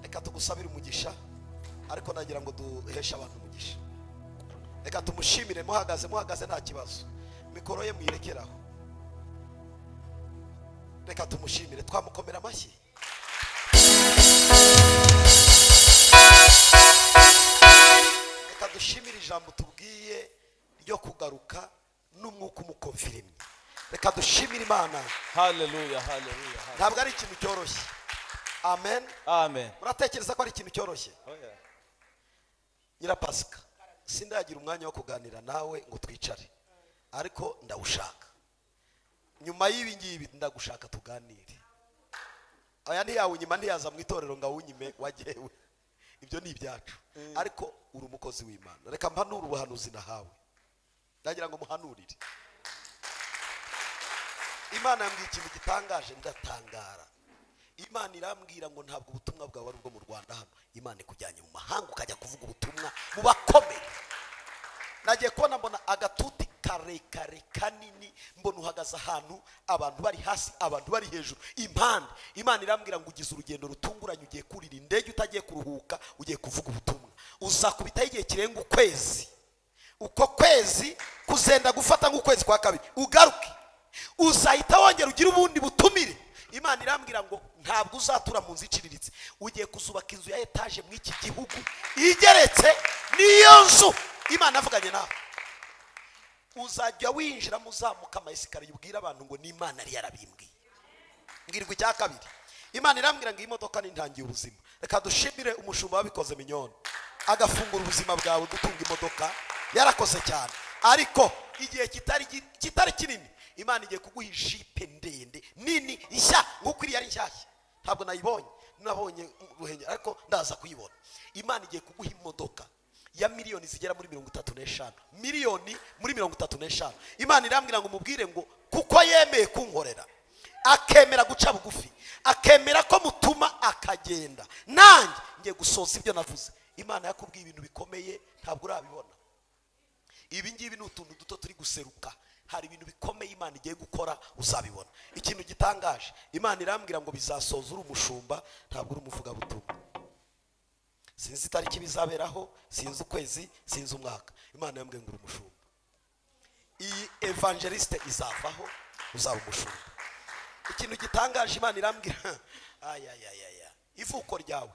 [SPEAKER 4] reka tugusabire umugisha ariko nagira ngo duheshe abantu umugisha reka tumushimire muhagaze muhagaze nta kibazo mikoro ye muyirekeraho reka tumushimire twamukomera amashyi reka dushimire ijambo tubwiye ryo kugaruka n'umwuka umukomfirimye reka dushimire imana
[SPEAKER 3] Hallelujah. Hallelujah.
[SPEAKER 4] ntabwo ari ikintu cyoroshye amen
[SPEAKER 3] Amen.
[SPEAKER 4] muratekereza ko ari ikintu cyoroshye
[SPEAKER 3] Oh, yeah.
[SPEAKER 4] nyirapasika sindagira umwanya wo kuganira nawe ngo twicare ariko ndawushaka nyuma y'ibi ngibi ndagushaka tuganire aya ntiyawunyima ntiyaza mu itorero ngo awunyime wagewe ibyo ni ibyacu ariko uri umukozi w'imana reka mpanure ubuhanuzi nahawe ndagira ngo muhanurire imana yambwiye ikintu gitangaje ndatangara imana irambwira ngo ntabwo ubutumwa bwawe ari ubwo mu rwanda hano imana ikujyanye mu mahanga ukajya kuvuga ubutumwa mu bakomeye nagiye kubona mbona agatuti ka karekare kanini mbona uhagaze ahantu abantu bari hasi abantu bari hejuru impande imana irambwira ngo ugize urugendo rutunguranye ugiye kurira indege utagiye kuruhuka ugiye kuvuga ubutumwa uzakubitaho igihe kirenga ukwezi uko kwezi kuzenda gufata nk'ukwezi kwa kabiri ugaruke uzahita wongera ugire ubundi butumire imana irambwira ngo ntabwo uzatura mu nzu iciriritse ugiye kuzubaka inzu ya etaje muri iki gihugu igeretse niyo nzu imana avuganye nawe uzajya winjiramo uzamuka amayesikariye ubwira abantu ngo ni imana yari yarabimbwiye mbwirwa icya kabiri imana irambwira ngo iyi modoka ni intangiye ubuzima reka dushimire umushumba wabikoze minyoni agafungura ubuzima bwawe dutunga imodoka yarakoze cyane ariko igihe kitari gi- kitari kinini imana igiye kuguha ijipe ndende nini nshya nk'uko iriya ari nshyashya ntabwo nayibonye nabonye ruhengeri ariko ndaza kuyibona imana igiye kuguha imodoka ya miliyoni zigera muri mirongo itatu n'eshanu miliyoni muri mirongo itatu n'eshanu imana irambwira ngo umubwire ngo kuko yemeye kunkorera akemera guca bugufi akemera ko mutuma akagenda nanjye ngiye gusoza ibyo navuze imana yakubwiye ibintu bikomeye ntabwo urabibona ibi ngibi ni utuntu duto turi guseruka hari ibintu bikomeye imana igiye gukora uzabibona ikintu gitangaje imana irambwira ngo bizasoza uri umushumba ntabwo uri umuvugabutumwa sinzi itariki bizaberaho sinzi ukwezi sinzi umwaka imana yambwiye ngo uri umushumba iyi evangelisite izavaho uzaba umushumba ikintu gitangaje imana irambwira ayayayaya ivuko ryawe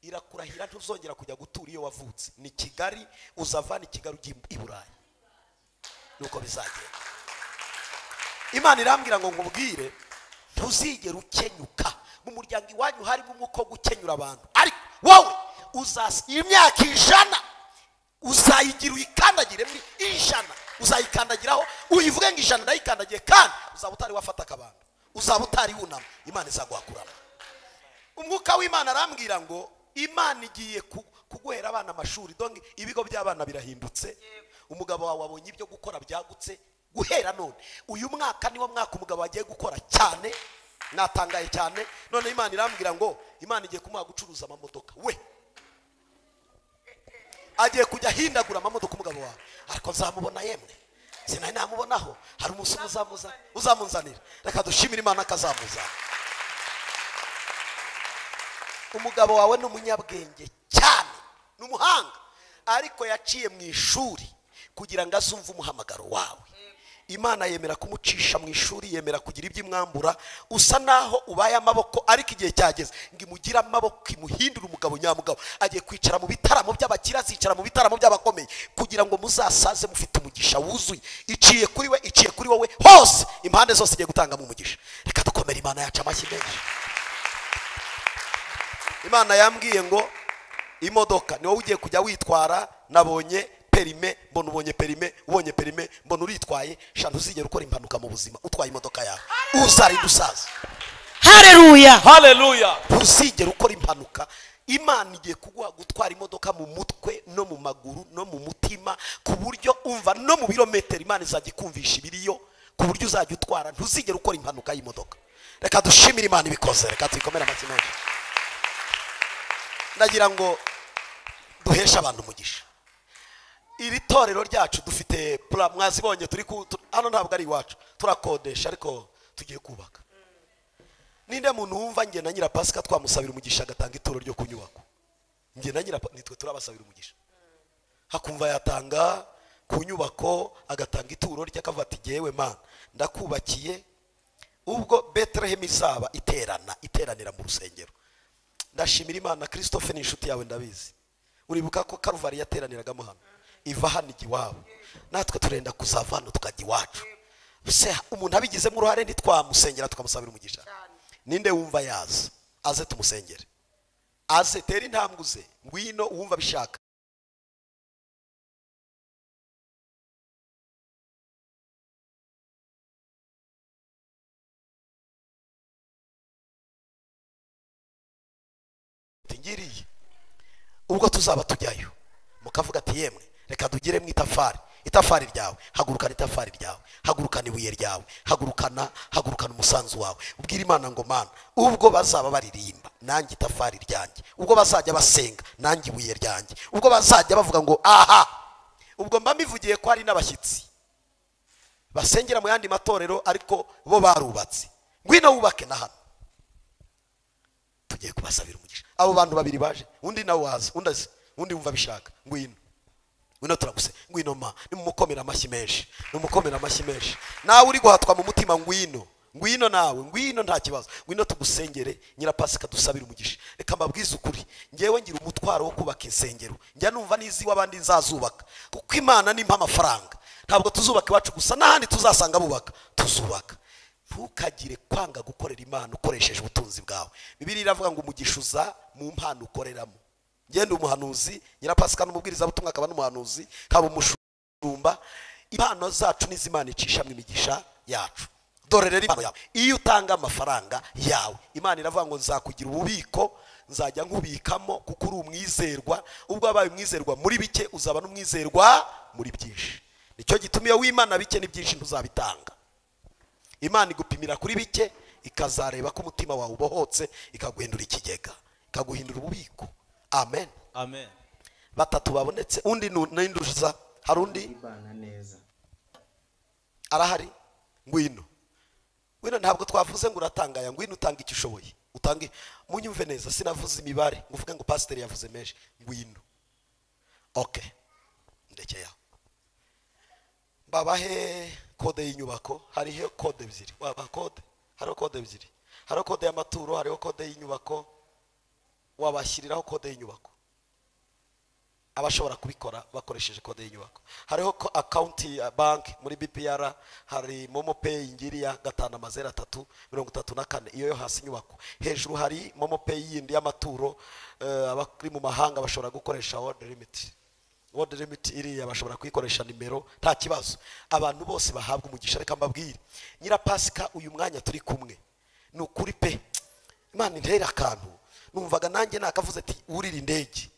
[SPEAKER 4] irakurahira ntuzongera kujya gutura iyo wavutse ni kigali uzavana i kigali ujya i burayi nuko bizagenda imana irambwira ngo nkubwire ntuzigere ukenyuka mu muryango iwanyu harimo umwuka wo gukenyura abantu ariko wowe uzas imyaka ijana uzayigira uyikandagire muri ijana uzayikandagiraho uyivuge ngo ijana ndayikandagiye kandi uzaba utari wafata akabando uzaba utari wunama imana izaguhakurana umwuka w'imana arambwira ngo imana igiye ku- kuguhera abana amashuri donge ibigo by'abana birahindutse umugabo wawe wabonye ibyo gukora byagutse guhera none uyu mwaka niwo mwaka umugabo agiye gukora cyane natangaye cyane none imana irambwira ngo imana igiye kumuha gucuruza amamodoka we agiye kujya ahindagura amamodoka umugabo wawe ariko nzamubona yemwe sinari namubonaho hari umusore uzamuza- uzamunzanira reka dushimire imana akazamuzana umugabo wawe ni umunyabwenge cyane ni umuhanga ariko yaciye mu ishuri kugira ngo azumve umuhamagaro wawe imana yemera kumucisha mu ishuri yemera kugira ibyo imwambura usa naho ubaye amaboko ariko igihe cyageze ngo imugire amaboko imuhindure umugabo nyamugabo agiye kwicara mu bitaramo by'abakire azicara mu bitaramo by'abakomeye kugira ngo muzasaze mufite umugisha wuzuye iciye kuri we iciye kuri wowe hose impande zose igiye gutangamo umugisha reka dukomere imana yacu amashyi menshi imana yambwiye ngo imodoka ni wowe ugiye kujya witwara nabonye perime mbona ubonye perime ubonye perime mbona uritwaye sha ntuzigere ukora impanuka mu buzima utwaye imodoka yawe uzarinda usaza
[SPEAKER 1] hareruya
[SPEAKER 3] Hallelujah.
[SPEAKER 4] ntuzigere ukora impanuka imana igiye kuguha gutwara imodoka mu mutwe no mu maguru no mu mutima ku buryo umva no mu birometero imana izajya ikumvisha ibiriyo ku buryo uzajya utwara ntuzigere ukora impanuka y'imodoka reka dushimire imana ibikoze reka tuyikomere amashyi menshi ndagira ngo duheshe abantu umugisha iri torero ryacu dufite pura mwazibonye turi ku tu- hano ntabwo ari iwacu turakodesha ariko tugiye kubaka ninde muntu wumva njye na nyirapasika twamusabira umugisha agatanga ituro ryo ku nyubako njye na nyirapasika nitwe turabasabira umugisha hakumva yatanga ku nyubako agatanga ituro rye akavuga ati jyewe mana ndakubakiye ubwo betelehemu izaba iterana iteranira mu rusengero ndashimira imana christophe ni inshuti yawe ndabizi uribuka ko karuvari yateraniragamo hano iva hano ijya iwabo natwe turenda kuzava hano tukajya iwacu se umuntu abigizemo uruhare ntitwamusengera tukamusabira umugisha ninde wumva yaza aze tumusengere aze tere intambwe uze ngwino uwumva abishaka ngiriye ubwo tuzaba tujyayo mukavuga ati yemwe reka tugire mu itafari itafari ryawe hagurukana itafari ryawe hagurukana ibuye ryawe hagurukana hagurukana umusanzu wawe ubwire imana ngo mana ubwo bazaba baririmba nanjye itafari ryanjye ubwo bazajya basenga nanjye ibuye ryanjye ubwo bazajya bavuga ngo aha ubwo mba mbivugiye ko hari n'abashyitsi basengera mu yandi matorero ariko bo barubatse ngwino wubake na hano tugiye kubasabira umugisha abo bantu babiri baje undi nawe waza undi azi undi wumva abishaka ngwino ngwino turaguse ngwino ma nimumukomera amashyi menshi nimumukomera amashyi menshi nawe uri guhatwa mu mutima ngwino ngwino nawe ngwino nta kibazo ngwino tugusengere nyirapasika dusabire umugisha reka mbabwize ukuri ngewe ngira umutwaro wo kubaka insengero njya numva n'iziw'abandi nzazubaka kuko imana nimpa amafaranga ntabwo tuzubaka iwacu gusa n'ahandi tuzasanga bubaka tuzubaka ntukagire kwanga gukorera imana ukoresheje ubutunzi bwawe bibiri iravuga ngo umugisha uza mu mpano ukoreramo ngende umuhanuzi nyirapasika n'umubwirizabutumwa akaba n'umuhanuzi kaba umushumba impano zacu n'izimana icishamo imigisha yacu dore rero impano yawe iyo utanga amafaranga yawe imana iravuga ngo nzakugira ububiko nzajya nkubikamo kuko uri umwizerwa ubwo wabaye umwizerwa muri bike uzaba n'umwizerwa muri byinshi nicyo gituma iyo wimana bike n'ibyinshi ntuzabitanga imana igupimira kuri bike ikazareba ko umutima wawe ubohotse ikaguhindura ikigega ikaguhindura ububiko amen
[SPEAKER 3] amen
[SPEAKER 4] batatu babonetse undi nu- ninduza hari undi arahari ngwino ngwino ntabwo twavuze ngo uratangaya ngwino utanga icyo ushoboye utange munyumve neza sinavuze imibare ngo uvuge ngo pasiteri yavuze menshi ngwino oke ndekeye aho mbabahe kode y'inyubako hariho kode ebyiri wabaha kode hariho kode ebyiri hariho kode y'amaturo hariho kode y'inyubako wabashyiriraho kode y'inyubako abashobora kubikora bakoresheje kode y'inyubako hariho ko akawunti ya banki muri bpr hari momo peyi ngiriya gatanu amazeru atatu mirongo itatu na kane iyo yo hasi inyubako hejuru hari momo peyi yindi y'amaturo eh, abari mu mahanga bashobora gukoresha wodi limiti wodi limiti iriya bashobora kuyikoresha nimero nta kibazo abantu bose bahabwa umugisha reka mbabwire nyirapasika uyu mwanya turi kumwe ni ukuri pe imana intera akantu numvaga nanjye nakavuze ati wurire indege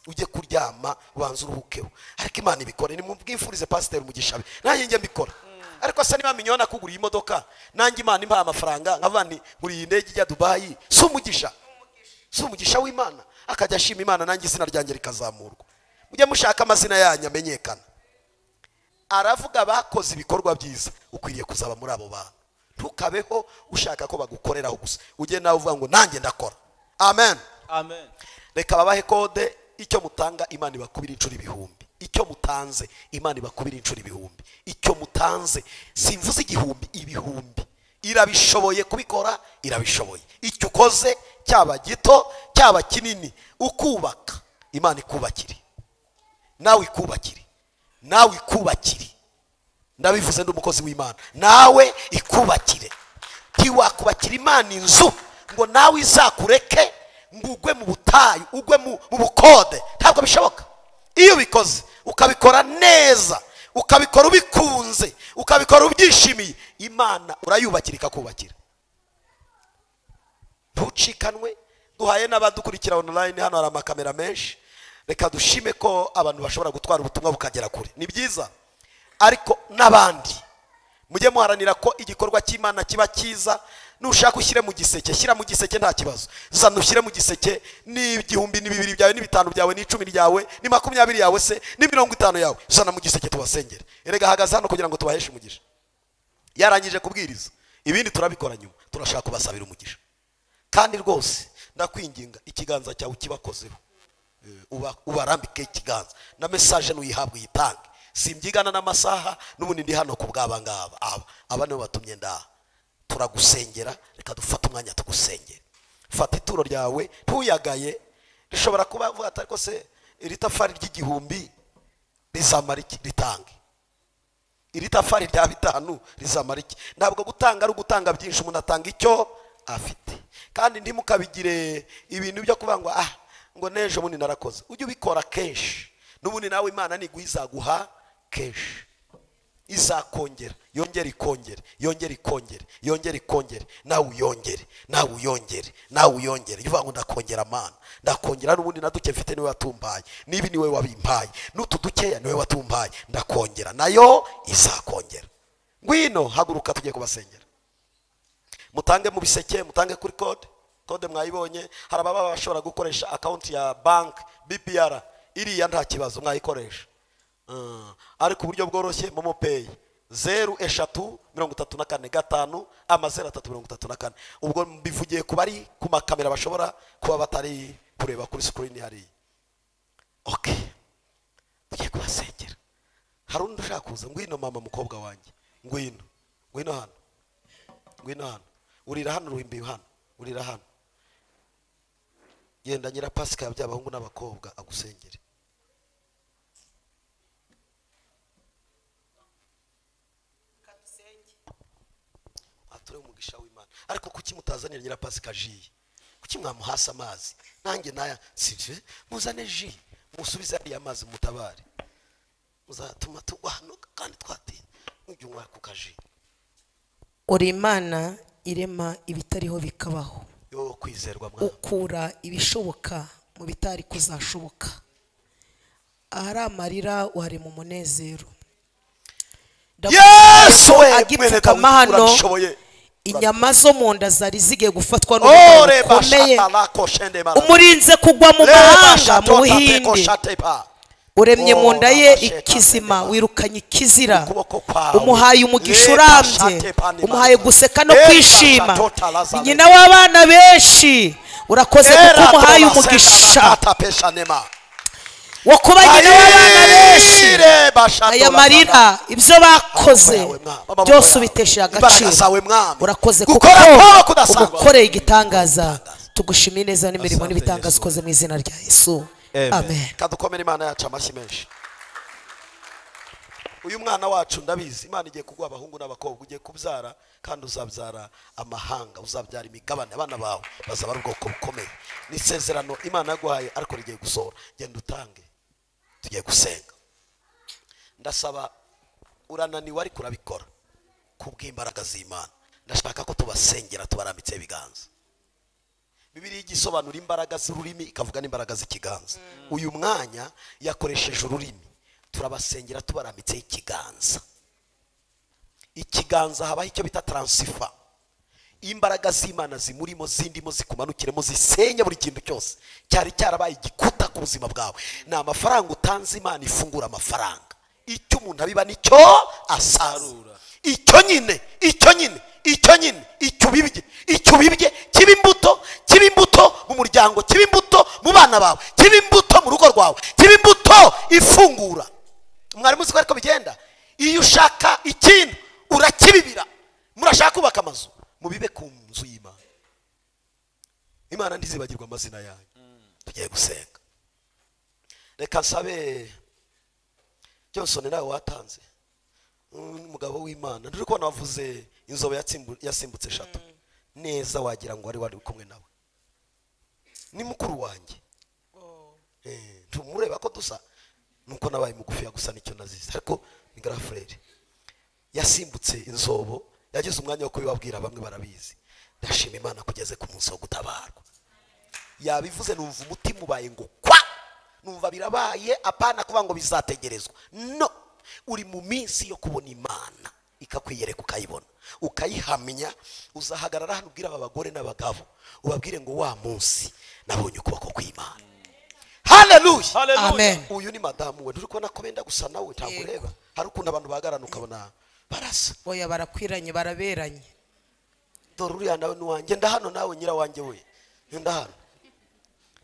[SPEAKER 4] ujye kuryama ubanza uruhukeho ariko imana ibikore nimubwifurize pasiteri umugisha be nanjye njye mbikora ariko se niba minyona nakuguriye imodoka nanjye imana impaye amafaranga nkavuga nti nguriye indege ijya dubayi si umugisha si umugisha w'imana akajya ashima imana nanjye izina ryanjye rikazamurwa mujye mushaka amazina yanyu amenyekana aravuga bakoze ibikorwa byiza ukwiriye kuzaba muri abo bantu ntukabeho ushaka ko bagukoreraho gusa ujye nawe uvuga ngo nanjye ndakora amen
[SPEAKER 3] amen
[SPEAKER 4] reka babahe kode icyo mutanga imana ibakubira inshuro ibihumbi icyo mutanze imana ibakubira inshuro ibihumbi icyo mutanze simvuze igihumbi ibihumbi irabishoboye kubikora irabishoboye icyo ukoze cyaba gito cyaba kinini ukubaka imana ikubakire nawe ikubakire nawe ikubakire ndabivuze ndi umukozi w'imana nawe ikubakire ntiwakubakira imana inzu ngo nawe izakureke ngo ugwe mu butayu ugwe mu mu bukode ntabwo bishoboka iyo ubikoze ukabikora neza ukabikora ubikunze ukabikora ubyishimiye imana urayubakira ikakubakira ntucikanwe duhaye n'abadukurikira online hano hari amakamera menshi reka dushime ko abantu bashobora gutwara ubutumwa bukagera kure ni byiza ariko n'abandi mujye muharanira ko igikorwa cy'imana kiba cyiza nushaka ushyire mu giseke shyira mu giseke nta kibazo zana ushyire mu giseke n'igihumbi ni bibiri byawe n'ibitanu byawe n'icumi ryawe ni makumyabiri yawe se ni mirongo itanu yawe zana mu giseke tubasengere erega hagaze hano kugira ngo tubaheshe umugisha yarangije kubwiriza ibindi turabikora nyuma turashaka kubasabira umugisha kandi rwose ndakwinginga ikiganza cyawe kibakozeho Eh, uba- ubarambike ikiganza na mesaje nuyihabwa uyitange simbyigana n'amasaha n'ubundi ndi hano ku bw'aba ngaba aba aba nibo batumye ndaha turagusengera reka dufate umwanya tugusengere fata ituro ryawe ntuyagaye rishobora kuba vuga ati ariko se iri tafari ry'igihumbi rizamara iki ritange iri tafari rya bitanu rizamara iki ntabwo gutanga ari ugutanga byinshi umuntu atanga icyo afite kandi ntimukabigire ibintu byo kuvuga ngo ah ngo n'ejo bundi narakoze ujye ubikora kenshi n'ubundi nawe imana niguha izaguha kenshi izakongera yongere ikongere yongere ikongere yongere ikongere nawe uyongere nawe uyongere nawe uyongere iyo uvuga ngo ndakongera amana ndakongera n'ubundi na duke mfite niwe watumbaye n'ibi niwe wabimpaye n'utu dukeya niwe watumbaye ndakongera nayo izakongera ngwino haguruka tugiye kubasengera mutange mu biseke mutange kuri kode kode mwayibonye hari ababa bashobora gukoresha akawunti ya banki bpr iriya nta kibazo mwayikoresha Mm. ariko uburyo bworoshye momo peyi zeru eshatu mirongo itatu na kane gatanu amazeru atatu mirongo itatu na kane ubwo mbivugiye ku bari ku makamera bashobora kuba batari kureba kuri sikirini hariya oke tugiye kubasengera hari undi ushaka kuza ngwino mama mukobwa wanjye ngwino ngwino hano ngwino hano urira hano ruhimbiwe hano urira hano genda nyirapasika yabyaye abahungu n'abakobwa agusengere ature umugisha w'imana ariko kuki mutazanira nyirapasika ji kuki mwamuhasa amazi nanjye naya sije muzane ji musubize ariya amazi mutabare muzatuma turwanuka kandi twatinye ujye unywa ku kaji
[SPEAKER 1] uri imana irema ibitariho bikabaho
[SPEAKER 4] wowe wo kwizerwa mwana
[SPEAKER 1] ukura ibishoboka mu bitari kuzashoboka ahari amarira uharema umunezero
[SPEAKER 4] yesu we
[SPEAKER 1] agipfukama hano
[SPEAKER 4] urabishoboye
[SPEAKER 1] inyama zo mu nda zari zigiye gufatwa n'uburwayi
[SPEAKER 4] ore
[SPEAKER 1] bukomeye
[SPEAKER 4] bashatala koshende mara
[SPEAKER 1] umurinze kugwa mu mahanga mu buhinde
[SPEAKER 4] koshatepa
[SPEAKER 1] uremye mu nda ye
[SPEAKER 4] Oh,
[SPEAKER 1] ikizima
[SPEAKER 4] abasheka.
[SPEAKER 1] wirukanye ikizira
[SPEAKER 4] ukuboko kwawe
[SPEAKER 1] umuhaye umugisha
[SPEAKER 4] Leta
[SPEAKER 1] urambye
[SPEAKER 4] shate pani
[SPEAKER 1] umuhaye
[SPEAKER 4] mani.
[SPEAKER 1] guseka no
[SPEAKER 4] Leta
[SPEAKER 1] kwishima
[SPEAKER 4] shatoto
[SPEAKER 1] Ni
[SPEAKER 4] lazareti.
[SPEAKER 1] nyina w'abana benshi urakoze kuko
[SPEAKER 4] Era
[SPEAKER 1] umuhaye
[SPEAKER 4] tola
[SPEAKER 1] umugisha
[SPEAKER 4] senda nakata pesha nema.
[SPEAKER 1] wo kuba nyina w'abana benshi
[SPEAKER 4] Ayire bashatola
[SPEAKER 1] aya marira ibyo bakoze
[SPEAKER 4] Amaboko yawe, mwa- amaboko
[SPEAKER 1] byose
[SPEAKER 4] yawe.
[SPEAKER 1] ubitesheje
[SPEAKER 4] Imbaraga
[SPEAKER 1] agaciro
[SPEAKER 4] zawe, mwami.
[SPEAKER 1] urakoze kuko
[SPEAKER 4] Gukora kwabo kudasanzwe.
[SPEAKER 1] ugukoreye igitangaza tugushimiye neza n'imirimo
[SPEAKER 3] Asante,
[SPEAKER 1] n'ibitangaza
[SPEAKER 3] Yesu.
[SPEAKER 1] ukoze mu izina rya yesu
[SPEAKER 3] Amen.
[SPEAKER 1] amen
[SPEAKER 4] kadukomere imana yacu amashyi menshi uyu mwana wacu ndabizi imana igiye kuguha abahungu n'abakobwa ugiye kubyara kandi uzabyara amahanga uzabyara imigabane abana bawe bazaba ari ubwoko bukomeye ni isezerano imana yaguhaye ariko rigiye gusohora genda utange tugiye gusenga ndasaba urananiwe ariko urabikora kubw'imbaraga z'imana ndashaka ko tubasengera tubarambitseho ibiganza bibiri igisobanura imbaraga z'ururimi ikavuga n'imbaraga z'ikiganza uyu mwanya yakoresheje ururimi turabasengera tubarambitseho ikiganza ikiganza habaho icyo bita taransifa imbaraga z'imana zimurimo zindimo zikumanukiremo zisenya buri kintu cyose cyari cyarabaye igikuta ku buzima bwawe ni amafaranga utanze imana ifungura amafaranga icyo umuntu abiba nicyo asarura icyo nyine icyo nyine icyo nyine icyo ubibye icyo ubibye kiba imbuto kiba imbuto mu muryango kiba imbuto mu bana bawe kiba imbuto mu rugo rwawe kiba imbuto ifungura mwarimu uzi ko ariko bigenda iyo ushaka ikintu urakibibira murashaka kubaka amazu mubibe ku nzu y'imana imana ntizibagirwe amazina yanyu tugiye gusenga reka nsabe johnson nawe watanze umugabo w'imana turi kubona wavuze inzobe yatsimbu- yasimbutse eshatu neza wagira ngo wari wari uri kumwe nawe ni mukuru wanjye Eh, tumureba ko dusa nuko nabaye mugufi gusa nicyo nazize ariko ni garafurere yasimbutse inzobo yagize umwanya wo kubibabwira bamwe barabizi ndashima imana kugeze ku munsi wo gutabarwa yabivuze numva umutima ubaye ngo kwa numva birabaye apana kuba ngo bizategerezwa no uri mu minsi yo kubona imana ikakwiyereka ukayibona ukayihamya uzahagarara hano ubwira aba bagore n'abagabo ubabwire ngo wa munsi nabonye ukuboko kw'imana haleluya
[SPEAKER 1] amen
[SPEAKER 4] uyu ni madamu we turi kubona ko benda gusa nawe ntabwo
[SPEAKER 1] Yego.
[SPEAKER 4] ureba hari ukuntu abantu bahagararana ukabona barasa
[SPEAKER 1] oya barakwiranye baraberanye
[SPEAKER 4] dore uriya nawe ni uwanjye nda hano nawe nyirawanjye we nda hano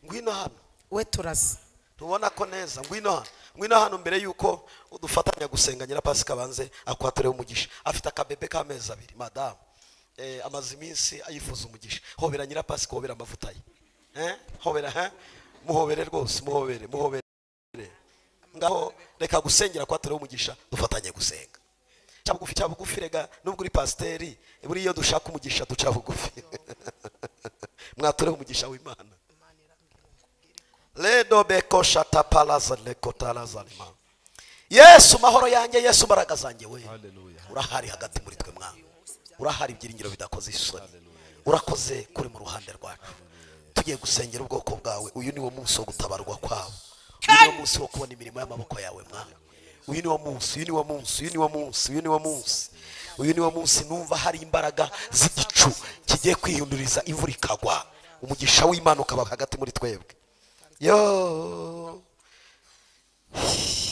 [SPEAKER 4] ngwino hano
[SPEAKER 1] we turasa
[SPEAKER 4] tubona ko neza ngwino hano ngwino hano mbere y'uko udufatanya gusenga nyirapasika banze akwatoreho umugisha afite akabebe k'amezi abiri madamu eh, amaze iminsi ayifuza umugisha hobera nyirapasika hobera amavuta ye eh? hobera eh? muhobere rwose muhobere muhobere ngaho reka gusengera kwatoreho umugisha dufatanye gusenga cya bugufi cya bugufi rega nubwo uri pasiteri buriya iyo dushaka umugisha duca bugufi mwatoreho umugisha w'imana Ledo beko shata palaza leko talaza lima. yesu mahoro yanjye yesu mbaraga zanjye we urahari hagati muri twe mwana urahari ibyiringiro bidakoze isoni urakoze kuri mu ruhande rwacu tugiye gusengera ubwoko bwawe uyu ni wo munsi wo gutabarwa kwabo uyu ni wo munsi wo kubona imirimo y'amaboko yawe mwana uyu ni wo munsi uyu ni wo munsi uyu ni wo munsi uyu ni wo munsi uyu ni wo munsi numva hari imbaraga z'igicu kigiye kwihinduriza imvura ikagwa umugisha w'imana ukaba hagati muri twebwe yo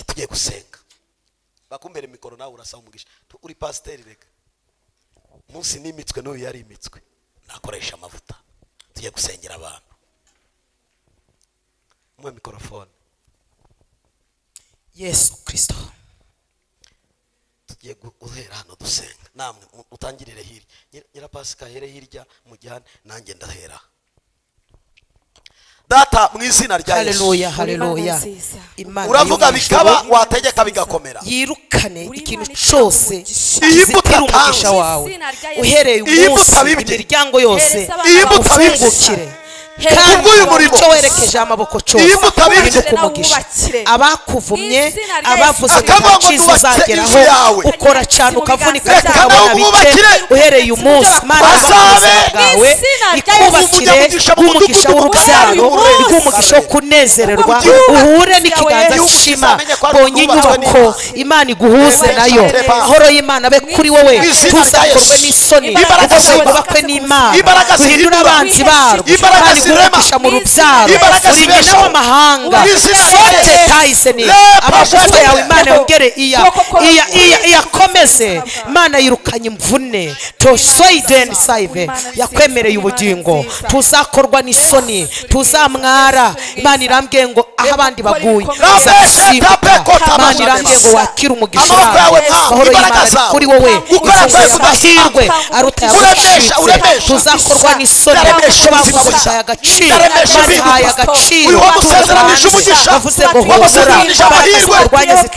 [SPEAKER 4] tugiye gusenga bakumbere mikoro nawe urasaba umugisha Tu- uri pasiteri reka munsi nimitswe n'uyu yari imitswe nakoresha amavuta tujye gusengera abantu muhe mikorofone
[SPEAKER 1] yesu kirisito
[SPEAKER 4] tugiye gu- guhera hano dusenga namwe mu- utangirire hirya Nyir- nyirapasika here hirya mujyane nanjye ndahera data mu izina rya yesu
[SPEAKER 1] haleluya haleluya
[SPEAKER 5] nziza.
[SPEAKER 1] imana
[SPEAKER 4] uravuga
[SPEAKER 1] y'umugisha
[SPEAKER 4] bikaba wategeka bigakomera
[SPEAKER 1] yirukane
[SPEAKER 5] Uri
[SPEAKER 1] ikintu
[SPEAKER 5] Imana
[SPEAKER 1] cyose
[SPEAKER 5] ishaka
[SPEAKER 4] umugisha.
[SPEAKER 1] kizitira
[SPEAKER 4] Iyi mbuto
[SPEAKER 1] umugisha
[SPEAKER 4] atanze.
[SPEAKER 1] wawe
[SPEAKER 2] Izina rya Yesu.
[SPEAKER 1] uhereye
[SPEAKER 4] Iyi mbuto
[SPEAKER 1] umunsi
[SPEAKER 4] abibye.
[SPEAKER 1] imiryango yose
[SPEAKER 2] Hereza abantu
[SPEAKER 4] Iyi mbuto abibye.
[SPEAKER 1] ugukire
[SPEAKER 2] Hereza
[SPEAKER 1] kandi
[SPEAKER 4] Kubw'uyu murimo.
[SPEAKER 1] icyo werekeje amaboko cyose
[SPEAKER 4] Iyi mbuto abibye.
[SPEAKER 1] uhinduke umugisha
[SPEAKER 2] Ubakire.
[SPEAKER 1] abakuvumye
[SPEAKER 2] Mu izina rya
[SPEAKER 1] abavuze
[SPEAKER 2] Yesu.
[SPEAKER 1] ngo nta
[SPEAKER 4] Akavuga ngo
[SPEAKER 1] cyiza
[SPEAKER 4] nubakire
[SPEAKER 1] uzageraho
[SPEAKER 4] inzu yawe.
[SPEAKER 1] ukora cyane ukavunika
[SPEAKER 2] Reka
[SPEAKER 1] tukabona bike
[SPEAKER 4] bawubakire.
[SPEAKER 1] uhereye uyu munsi mana
[SPEAKER 4] Bazabe
[SPEAKER 1] y'ubuzima bwawe
[SPEAKER 2] mu izina rya Yesu.
[SPEAKER 1] ikubakire
[SPEAKER 4] Umugisha mu
[SPEAKER 1] nk'umugisha
[SPEAKER 4] mudugudu
[SPEAKER 1] w'urubyaro
[SPEAKER 4] uhereye uyu
[SPEAKER 1] nk'umugisha wo
[SPEAKER 4] munsi.
[SPEAKER 1] kunezererwa
[SPEAKER 4] Igihugu
[SPEAKER 1] uhure
[SPEAKER 2] cyawe.
[SPEAKER 1] n'ikiganza
[SPEAKER 4] Igihugu
[SPEAKER 1] cy'ishema
[SPEAKER 4] kizamenye ko ari
[SPEAKER 1] bonye
[SPEAKER 4] ubwubatswe
[SPEAKER 1] inyubako
[SPEAKER 4] n'Imana.
[SPEAKER 1] imana iguhuze
[SPEAKER 2] Imbaraga
[SPEAKER 1] nayo
[SPEAKER 4] zawe.
[SPEAKER 1] amahoro y'imana abe kuri wowe
[SPEAKER 4] Mu izina rya
[SPEAKER 1] tuzakorwe
[SPEAKER 4] Yesu.
[SPEAKER 1] n'isoni
[SPEAKER 2] Imbaraga
[SPEAKER 1] kuko
[SPEAKER 4] zawe.
[SPEAKER 1] wubakwe n'imana
[SPEAKER 4] Imbaraga
[SPEAKER 1] uhindure
[SPEAKER 4] zihindura.
[SPEAKER 1] abanzi barwo
[SPEAKER 4] Imbaraga
[SPEAKER 1] kandi
[SPEAKER 4] zirema.
[SPEAKER 1] guhugisha mu rubyaro
[SPEAKER 4] Imbaraga
[SPEAKER 1] urinde
[SPEAKER 4] zibeshaho.
[SPEAKER 1] n'abamahanga
[SPEAKER 4] Mu izina rya
[SPEAKER 1] sote
[SPEAKER 4] Yesu.
[SPEAKER 1] tayiseni
[SPEAKER 4] Le-
[SPEAKER 1] amagufa yawe imana
[SPEAKER 4] Le-
[SPEAKER 1] yongere iya iya iya iyakomeze imana yirukanye imvune tosoideni saive yakwemereye ubugingo tuzakorwa n'isoni tuzamwara imana irambwiye ngo aho abandi baguye uzasimbuka imana irambwiye ngo wakire umugisha
[SPEAKER 4] amaboko yawe ntabwo
[SPEAKER 1] amahoro
[SPEAKER 4] imbaraga
[SPEAKER 1] y'imana
[SPEAKER 4] zawe
[SPEAKER 1] kuri wowe
[SPEAKER 4] gukora
[SPEAKER 1] inzozi
[SPEAKER 4] kwawe
[SPEAKER 1] z'amahirwe
[SPEAKER 4] kudasanga.
[SPEAKER 1] aruta
[SPEAKER 4] Uremesha, uremesha.
[SPEAKER 1] tuzakorwa n'isoni
[SPEAKER 4] Ndaremesha
[SPEAKER 1] bavuze
[SPEAKER 4] ubuzima
[SPEAKER 1] bahaye agaciro
[SPEAKER 4] Ndaremesha
[SPEAKER 1] bahaye
[SPEAKER 4] impinduka.
[SPEAKER 1] agaciro
[SPEAKER 4] Uyu wamusezeranije umugisha.
[SPEAKER 1] bavuze ngo
[SPEAKER 4] Wamusezeranije amahirwe.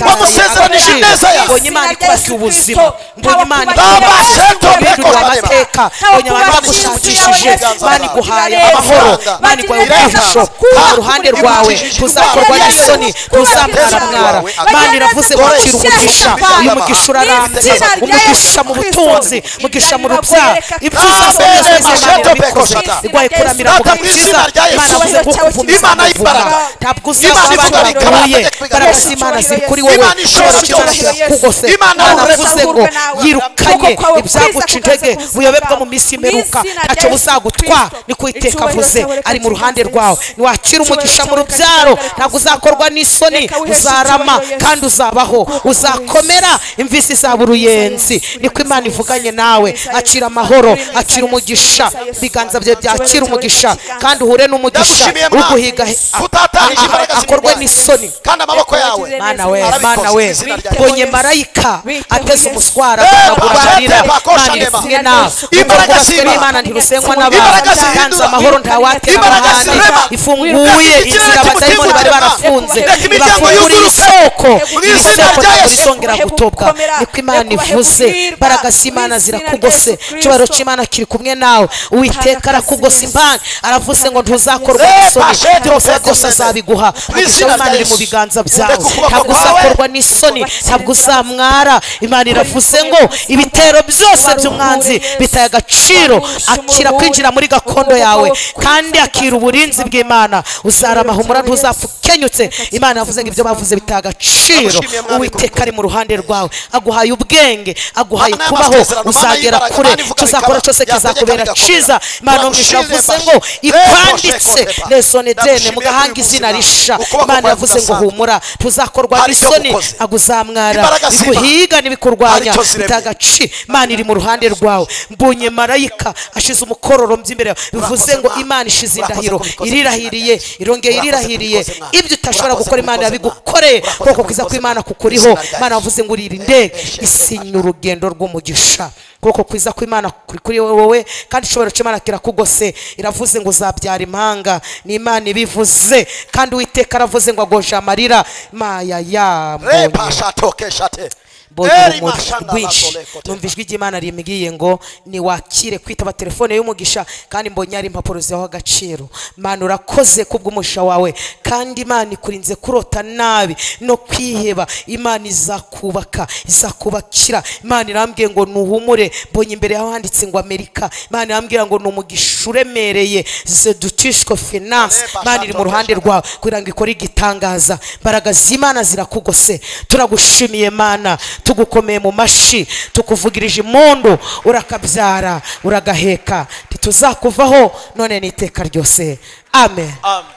[SPEAKER 4] Wamusezeranije ineza yawe.
[SPEAKER 1] ngo nyimana ikubake ubuzima ngo nyimana
[SPEAKER 4] Babashe
[SPEAKER 1] ibintu
[SPEAKER 4] kubikora.
[SPEAKER 1] amateka ngo nyimana bagushakishije mana iguhaye amahoro mana iguhaye umugisho mu ruhande rwawe tuzakorwa n'isoni tuzamwaramwara mana iravuze ngo akira umugisha uyu mugisha urarambye umugisha mu butunzi umugisha mu rubyaro ibyo uzasabwa byose Imana irabikoze igwaye kuramira mu gakiza imana avuze ngo kuvume
[SPEAKER 4] Imana y'imbaraga.
[SPEAKER 1] ntabwo
[SPEAKER 4] Imana
[SPEAKER 1] uzabona
[SPEAKER 4] ivuga bikaba,
[SPEAKER 1] baguye
[SPEAKER 4] ategeka
[SPEAKER 1] imbaraga
[SPEAKER 4] bigakora.
[SPEAKER 1] z'imana ziri kuri wowe
[SPEAKER 4] Imana ishobora
[SPEAKER 1] Imana
[SPEAKER 4] byose.
[SPEAKER 1] irakugose
[SPEAKER 4] Imana
[SPEAKER 1] imana
[SPEAKER 4] uretse
[SPEAKER 1] avuze ngo
[SPEAKER 2] ahubwo nawe.
[SPEAKER 1] yirukanye
[SPEAKER 2] Ukuboko kwawe
[SPEAKER 1] ibyaguca
[SPEAKER 2] kwiza
[SPEAKER 1] intege
[SPEAKER 2] kukaza
[SPEAKER 1] buyobe bwo
[SPEAKER 2] kuzaba.
[SPEAKER 1] mu minsi
[SPEAKER 2] Mu
[SPEAKER 1] imperuka
[SPEAKER 2] izina rya
[SPEAKER 1] ntacyo
[SPEAKER 2] Yesu
[SPEAKER 1] buzagutwa
[SPEAKER 2] Kristo,
[SPEAKER 1] niko iteka
[SPEAKER 2] icyubahiro
[SPEAKER 1] avuze
[SPEAKER 2] cyawe reka
[SPEAKER 1] ari mu ruhande
[SPEAKER 2] kizaze.
[SPEAKER 1] rwawe ntiwakira
[SPEAKER 2] Icyubahiro
[SPEAKER 1] umugisha mu
[SPEAKER 2] cyawe reka
[SPEAKER 1] rubyaro
[SPEAKER 2] kizagaragara.
[SPEAKER 1] ntabwo uzakorwa n'isoni
[SPEAKER 2] Reka wiheshe
[SPEAKER 1] uzarama
[SPEAKER 2] icyubahiro Yesu.
[SPEAKER 1] kandi uzabaho uzakomera imvisi izaba uruyenzi
[SPEAKER 2] Yesu,
[SPEAKER 1] niko
[SPEAKER 2] Yesu,
[SPEAKER 1] imana
[SPEAKER 2] Yesu,
[SPEAKER 1] ivuganye
[SPEAKER 2] Yesu,
[SPEAKER 1] nawe
[SPEAKER 2] Yesu,
[SPEAKER 1] akira
[SPEAKER 2] Yesu,
[SPEAKER 1] amahoro
[SPEAKER 2] Yesu, Yesu,
[SPEAKER 1] akira
[SPEAKER 2] Yesu,
[SPEAKER 1] umugisha
[SPEAKER 2] Yesu, Yesu,
[SPEAKER 1] ibiganza
[SPEAKER 2] Yesu,
[SPEAKER 1] bye
[SPEAKER 2] Yesu,
[SPEAKER 1] byakira
[SPEAKER 2] Yesu,
[SPEAKER 1] umugisha
[SPEAKER 2] Yesu,
[SPEAKER 1] kandi uhure n'umugisha
[SPEAKER 4] ndagushimiye mwana
[SPEAKER 1] uguhiga
[SPEAKER 4] utatarije imbaraga
[SPEAKER 1] akorwe
[SPEAKER 4] z'imirwano.
[SPEAKER 1] n'isoni
[SPEAKER 4] kandi amaboko yawe
[SPEAKER 1] mana we
[SPEAKER 4] Arabikoze
[SPEAKER 1] mana
[SPEAKER 4] mu
[SPEAKER 1] we
[SPEAKER 4] izina rya Yesu.
[SPEAKER 1] mbonye marayika
[SPEAKER 2] Biteho
[SPEAKER 1] ateze
[SPEAKER 2] Yesu.
[SPEAKER 1] umuswara
[SPEAKER 4] Eh,
[SPEAKER 1] akaguranira
[SPEAKER 4] bakora bakora
[SPEAKER 1] imana iri
[SPEAKER 4] neba.
[SPEAKER 1] kumwe nawe
[SPEAKER 4] Imbaraga
[SPEAKER 1] ubwo rwose
[SPEAKER 4] zihindura.
[SPEAKER 1] n'imana ntirusenywa n'abantu
[SPEAKER 4] Imbaraga
[SPEAKER 1] kandi
[SPEAKER 4] zihindura.
[SPEAKER 1] amahoro ntawatera
[SPEAKER 4] Imbaraga
[SPEAKER 1] abahane
[SPEAKER 4] zirema.
[SPEAKER 1] ifunguye
[SPEAKER 4] Reka ikirere
[SPEAKER 1] inzira abadayimoni bari
[SPEAKER 4] kimutema.
[SPEAKER 1] barafunze
[SPEAKER 4] Reka imiryango
[SPEAKER 1] ibafungurira
[SPEAKER 4] yuguruke.
[SPEAKER 1] isoko
[SPEAKER 4] Mu
[SPEAKER 1] iri
[SPEAKER 4] izina
[SPEAKER 1] soko
[SPEAKER 4] rya
[SPEAKER 1] ntabwo
[SPEAKER 4] Yesu.
[SPEAKER 1] rizongera gutobwa
[SPEAKER 2] Gukomera.
[SPEAKER 1] niko imana
[SPEAKER 2] Reka ubahe
[SPEAKER 1] ivuze
[SPEAKER 2] guhirwa.
[SPEAKER 1] imbaraga
[SPEAKER 2] Mu
[SPEAKER 1] z'imana
[SPEAKER 2] izina rya
[SPEAKER 1] zirakugose
[SPEAKER 2] Yesu
[SPEAKER 1] icyubahiro
[SPEAKER 2] Kristo.
[SPEAKER 1] cy'imana kiri kumwe nawe uwiteka
[SPEAKER 2] Tanga
[SPEAKER 1] arakugose
[SPEAKER 2] akazi.
[SPEAKER 1] impande aravuze ngo ntuzakorwa
[SPEAKER 4] Reka
[SPEAKER 1] n'isoni
[SPEAKER 4] shete
[SPEAKER 1] byose
[SPEAKER 4] ubwoko
[SPEAKER 1] byose
[SPEAKER 4] mbere.
[SPEAKER 1] azabiguha
[SPEAKER 4] Mu
[SPEAKER 1] umugisha
[SPEAKER 4] izina
[SPEAKER 1] w'imana
[SPEAKER 4] rya
[SPEAKER 1] iri mu
[SPEAKER 4] Yesu.
[SPEAKER 1] biganza byawe
[SPEAKER 4] Reka ukuboko
[SPEAKER 1] ntabwo
[SPEAKER 4] kwawe.
[SPEAKER 1] uzakorwa n'isoni ntabwo uzamwara imana iravuze ngo ibitero byose by'umwanzi bitaye agaciro akira kwinjira muri gakondo yawe kandi akira uburinzi bw'imana uzarama humura ntuzapfa ukenyutse imana yavuze ngo ibyo bavuze bitaye agaciro
[SPEAKER 4] Ndagushimiye, Mwami,
[SPEAKER 1] uwiteka ari mu ruhande rwawe aguhaye ubwenge aguhaye
[SPEAKER 4] Mana
[SPEAKER 1] kubaho
[SPEAKER 4] y'amasezerano, Mana
[SPEAKER 1] uzagera
[SPEAKER 4] y'imbaraga,
[SPEAKER 1] kure
[SPEAKER 4] Mana ivuga
[SPEAKER 1] tuzakora
[SPEAKER 4] bikaba,
[SPEAKER 1] cyose
[SPEAKER 4] yategeka
[SPEAKER 1] kizakubera
[SPEAKER 4] bigakomera.
[SPEAKER 1] cyiza imana
[SPEAKER 4] Ndagushimiye,
[SPEAKER 1] mwisha yavuze
[SPEAKER 4] Mbashe.
[SPEAKER 1] ngo
[SPEAKER 4] Reko,
[SPEAKER 1] ikwanditse
[SPEAKER 4] sheko, Pepa.
[SPEAKER 1] nesone dene
[SPEAKER 4] Ndagushimiye
[SPEAKER 1] mugahanga
[SPEAKER 4] kuri uyu
[SPEAKER 1] izina
[SPEAKER 4] munsi,
[SPEAKER 1] risha
[SPEAKER 4] Mana. Ukuboko
[SPEAKER 1] imana
[SPEAKER 4] kwawe
[SPEAKER 1] yavuze ngo
[SPEAKER 4] kudasanzwe.
[SPEAKER 1] humura tuzakorwa
[SPEAKER 4] Hari icyo
[SPEAKER 1] n'isoni
[SPEAKER 4] gukoze.
[SPEAKER 1] ntabwo uzamwara
[SPEAKER 4] Imbaraga zirema.
[SPEAKER 1] biguhiga
[SPEAKER 4] Hari
[SPEAKER 1] n'ibikurwanya
[SPEAKER 4] icyo ziremye.
[SPEAKER 1] bitanga agaci imana iri mu ruhande rwawe mbonye marayika ashize umukororombyi imbere yawe bivuze ngo
[SPEAKER 4] Mwana.
[SPEAKER 1] imana ishize
[SPEAKER 4] Urakoze
[SPEAKER 1] indahiro
[SPEAKER 4] kubikoze mu
[SPEAKER 1] irirahiriye
[SPEAKER 4] izina rya Yesu.
[SPEAKER 1] irongeye
[SPEAKER 4] Urakoze
[SPEAKER 1] irirahiriye
[SPEAKER 4] kubikoze, Mwana.
[SPEAKER 1] ibyo utashobora
[SPEAKER 4] Urakoze
[SPEAKER 1] gukora imana
[SPEAKER 4] kubikoze,
[SPEAKER 1] yabigukoreye
[SPEAKER 4] Mwana. Urakoze
[SPEAKER 1] kuko kwiza
[SPEAKER 4] kubikoze,
[SPEAKER 1] kw'imana
[SPEAKER 4] Mwana.
[SPEAKER 1] kukuriho
[SPEAKER 4] Mu izina rya
[SPEAKER 1] imana
[SPEAKER 4] Yesu.
[SPEAKER 1] yavuze ngo
[SPEAKER 4] Eh,
[SPEAKER 1] irinde
[SPEAKER 4] eh, sheke,
[SPEAKER 1] isinya urugendo rw'umugisha kuko kwiza kw'imana kuri kuri wowe kandi ishobora cy'imana kirakugose iravuze ngo uzabyara impanga ni imana ibivuze kandi uwiteka aravuze ngo agoje amarira maya yambonye
[SPEAKER 4] Repa shatoke shate.
[SPEAKER 1] mbonye
[SPEAKER 4] Eri
[SPEAKER 1] urumuri
[SPEAKER 4] mashanda
[SPEAKER 1] rwinshi
[SPEAKER 4] lakoleko te.
[SPEAKER 1] numva ijwi ry'imana rimbwiye ngo niwakire kwitaba telefone y'umugisha kandi mbonye hari impapuro zihaho agaciro mana urakoze kubw'umugisha wawe kandi imana ikurinze kurota nabi no kwiheba imana izakubaka izakubakira imana irambwiye ngo nuhumure mbonye imbere yaho handitse ngo amerika imana irambwira ngo ni umugisha uremereye zedutishwe finance imana iri mu ruhande rwawe kugira ngo ikore igitangaza imbaraga z'imana zirakugose turagushimiye mana tugukomeye mu mashi tukuvugirije impundu urakabyara uragaheka ntituzakuvaho none n'iteka ryose amen
[SPEAKER 3] Amen.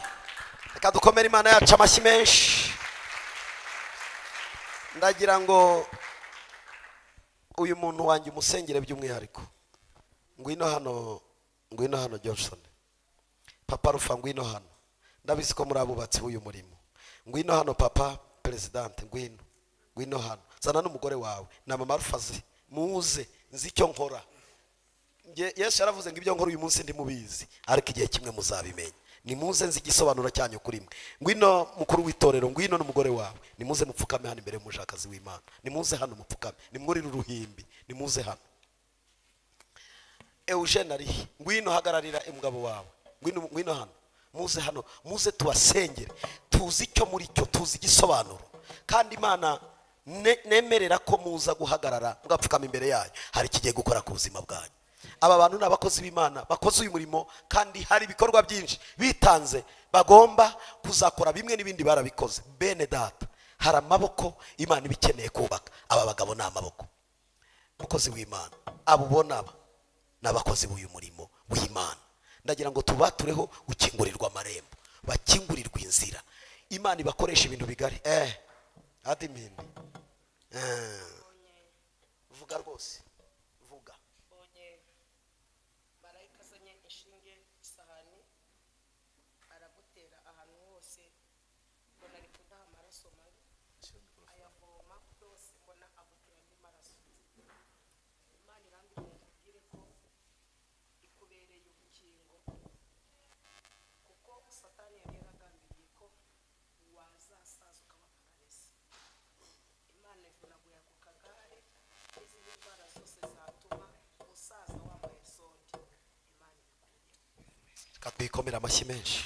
[SPEAKER 4] reka dukomere imana yacu amashyi menshi ndagira ngo uyu muntu wanjye umusengere by'umwihariko ngwino hano ngwino hano johnson papa rufa ngwino hano ndabizi ko muri abubatsi b'uyu murimo ngwino hano papa perezidante ngwino ngwino hano zana n'umugore wawe na mama rufa ze muze nzi icyo nkora Nge- yesu yaravuze ngo ibyo nkora uyu munsi ndimubizi ariko igihe kimwe muzabimenya nimuze nzi igisobanuro cyanyu kuri mwe ngwino mukuru w'itorero ngwino n'umugore wawe nimuze mupfukame hano imbere y'umushakazi w'imana nimuze hano mupfukame nimwurire uruhimbi nimuze hano eugene arihe ngwino hagararira umugabo wawe ngwino ngwino hano muze hano muze tubasengere tuzi icyo muri cyo tuzi igisobanuro kandi imana ne- nemerera ko muza guhagarara mugapfukama imbere yayo hari ikigiye gukora ku buzima bwanyu aba bantu ni abakozi b'imana bakoze uyu murimo kandi hari ibikorwa byinshi bitanze bagomba kuzakora bimwe n'ibindi barabikoze bene data hari amaboko imana iba ikeneye kubaka aba bagabo ni amaboko umukozi w'imana abo ubona aba ni abakozi b'uyu murimo w'imana ndagira ngo tubatureho gukingurirwa amarembo bakingurirwa inzira imana ibakoresha ibintu bigari eh adimindi Eh. vuga rwose vuga
[SPEAKER 6] mbonye marayika azanye inshinge isahani aragutera ahantu hose mbona ari kudaha amaraso mabi ayavoma yose mbona agutera andi maraso imana irambwira ngo ikubwire ko ikubereye ubukingo kuko satani yari yaragambiriye ko wazasaza ukaba pararesi imana ivunaguye ku kagare n'izindi ndwara zose zatuma umusaza wambaye sonde imana ibikuye
[SPEAKER 4] reka twikomere amashyi menshi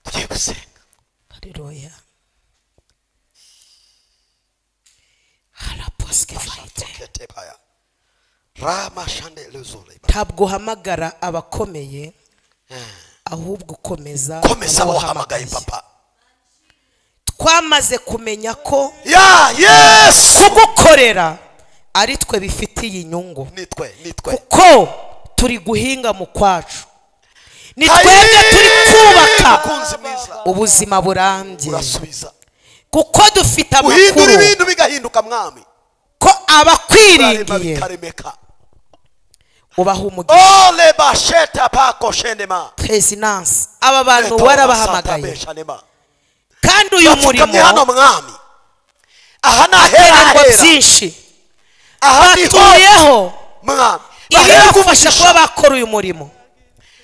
[SPEAKER 4] tugiye gusenga
[SPEAKER 1] haleluya haraposike fayite
[SPEAKER 4] ketepaya rama shande lezore
[SPEAKER 1] ntabwo uhamagara abakomeye ahubwo ukomeza
[SPEAKER 4] komeza wahamagaye papa
[SPEAKER 1] twamaze kumenya ko
[SPEAKER 4] ya yesu
[SPEAKER 1] kugukorera ari twe bifitiye inyungu
[SPEAKER 4] nitwe nitwe
[SPEAKER 1] kuko turi guhinga mu kwacu ni twebwe
[SPEAKER 4] Ayi!
[SPEAKER 1] turi kubaka
[SPEAKER 4] mukunzi mwiza
[SPEAKER 1] ubuzima burambye
[SPEAKER 4] urasubiza
[SPEAKER 1] kuko dufite
[SPEAKER 4] uhindura
[SPEAKER 1] amakuru
[SPEAKER 4] ibintu bigahinduka mwami
[SPEAKER 1] ko
[SPEAKER 4] urarema
[SPEAKER 1] abakwiringiye
[SPEAKER 4] bikaremeka
[SPEAKER 1] ubaha umugisha
[SPEAKER 4] ole basheta pako shenema
[SPEAKER 1] perezidansi aba bantu warabahamagaye
[SPEAKER 4] Shanema.
[SPEAKER 1] kandi uyu
[SPEAKER 4] bapfukamye hano
[SPEAKER 1] murimo
[SPEAKER 4] mwami aha ni ahera
[SPEAKER 1] ibikorwa
[SPEAKER 4] hera
[SPEAKER 1] byinshi
[SPEAKER 4] aha ni ho
[SPEAKER 1] batuyeho
[SPEAKER 4] mwami baherwe
[SPEAKER 1] ibibafasha kuba
[SPEAKER 4] umugisha
[SPEAKER 1] bakora uyu murimo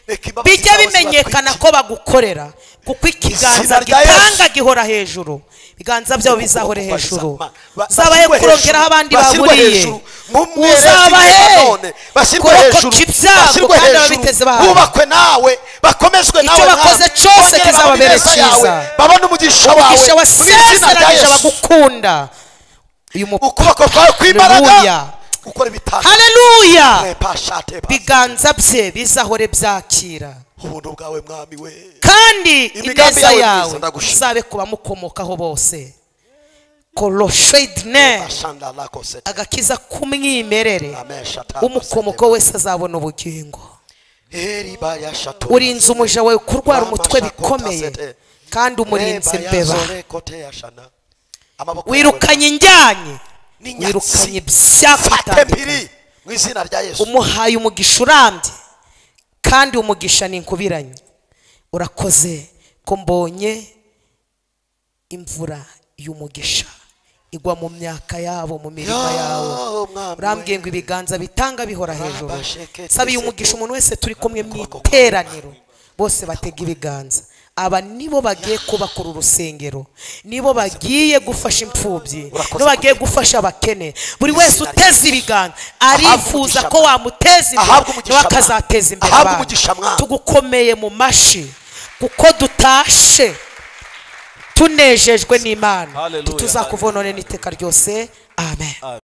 [SPEAKER 4] reka imbabazi
[SPEAKER 1] bijya
[SPEAKER 4] zawe
[SPEAKER 1] bimenyekana
[SPEAKER 4] zibatwikire.
[SPEAKER 1] ko bagukorera kuko ikiganza
[SPEAKER 4] Izina rya
[SPEAKER 1] gitanga
[SPEAKER 4] Yesu.
[SPEAKER 1] gihora hejuru ibiganza byabo bizahore
[SPEAKER 4] Ba-
[SPEAKER 1] hejuru
[SPEAKER 4] ba- ba-
[SPEAKER 1] zabaye
[SPEAKER 4] bashyirwe
[SPEAKER 1] kurongeraho
[SPEAKER 4] hejuru,
[SPEAKER 1] abandi
[SPEAKER 4] bashyirwe
[SPEAKER 1] baburiye
[SPEAKER 4] hejuru, mumwereke
[SPEAKER 1] uzabahe
[SPEAKER 4] ibintu nanone, bashyirwe hejuru
[SPEAKER 1] kurokoca ibyago
[SPEAKER 4] bashyirwe
[SPEAKER 1] kandi
[SPEAKER 4] hejuru
[SPEAKER 1] ababiteze bahawe
[SPEAKER 4] bubakwe nawe bakomezwe
[SPEAKER 1] Icyo
[SPEAKER 4] nawe
[SPEAKER 1] bakoze
[SPEAKER 4] mwami.
[SPEAKER 1] cyose
[SPEAKER 4] Bongere
[SPEAKER 1] kizababere
[SPEAKER 4] babone ineza yawe,
[SPEAKER 1] cyiza.
[SPEAKER 4] babone umugisha wawe
[SPEAKER 1] umugisha
[SPEAKER 4] mu izina rya
[SPEAKER 1] wasezeranyije
[SPEAKER 4] Yesu.
[SPEAKER 1] abagukunda uyu mu
[SPEAKER 4] ukuboko kwawe kw'imbaraga
[SPEAKER 1] Haleluya.
[SPEAKER 4] ukora ibitanu
[SPEAKER 1] haleluya
[SPEAKER 4] Repa, shate, pa.
[SPEAKER 1] ibiganza bye bizahore byakira
[SPEAKER 4] ubuntu bwawe mwami we
[SPEAKER 1] kandi
[SPEAKER 4] Imigambi
[SPEAKER 1] ineza
[SPEAKER 4] yawe
[SPEAKER 1] yawe
[SPEAKER 4] myiza, ndagushima.
[SPEAKER 1] izabe ku bamukomokaho bose koroshedine
[SPEAKER 4] ashanda lako sete
[SPEAKER 1] agakiza k'umwimerere
[SPEAKER 4] amesha
[SPEAKER 1] umukomoko wese azabona ubugingo
[SPEAKER 4] eri baya shato
[SPEAKER 1] urinze umuja wawe kurwara umutwe bikomeye kandi umurinze mbeba
[SPEAKER 4] amaboko
[SPEAKER 1] wirukanye injyanye
[SPEAKER 4] N'inyatsi.
[SPEAKER 1] wirukanye
[SPEAKER 4] fate
[SPEAKER 1] ibyakutandukanye
[SPEAKER 4] mpiri mu izina rya yesu
[SPEAKER 1] umuhaye umugisha urambye kandi umugisha ni inkubiranye urakoze ko mbonye imvura y'umugisha igwa mu myaka yabo mu mirima yawe
[SPEAKER 4] Yo, mwami
[SPEAKER 1] urambwiye
[SPEAKER 4] we.
[SPEAKER 1] ngo ibiganza bitanga bihora hejuru
[SPEAKER 4] Rabasheke
[SPEAKER 1] sabiye
[SPEAKER 4] tese
[SPEAKER 1] umugisha
[SPEAKER 4] ko-
[SPEAKER 1] umuntu wese turi kumwe mu iteraniro bose batega ibiganza aba nibo bagiye kubakora urusengero nibo bagiye gufasha imfubyi
[SPEAKER 4] Urakoze
[SPEAKER 1] nibo bagiye gufasha abakene buri wese
[SPEAKER 4] Izina
[SPEAKER 1] uteze ibiganza arifuza
[SPEAKER 4] umugisha
[SPEAKER 1] ko
[SPEAKER 4] mwana.
[SPEAKER 1] wamuteza imbere
[SPEAKER 4] Ahabwe umugisha
[SPEAKER 1] niwe akazateza
[SPEAKER 4] mwana.
[SPEAKER 1] imbere
[SPEAKER 4] Ahabwe
[SPEAKER 1] abantu
[SPEAKER 4] umugisha mwana.
[SPEAKER 1] tugukomeye mu mashi kuko dutashe tunejejwe n'imana
[SPEAKER 3] Hallelujah.
[SPEAKER 1] tuzakuvonone n'iteka ryose amen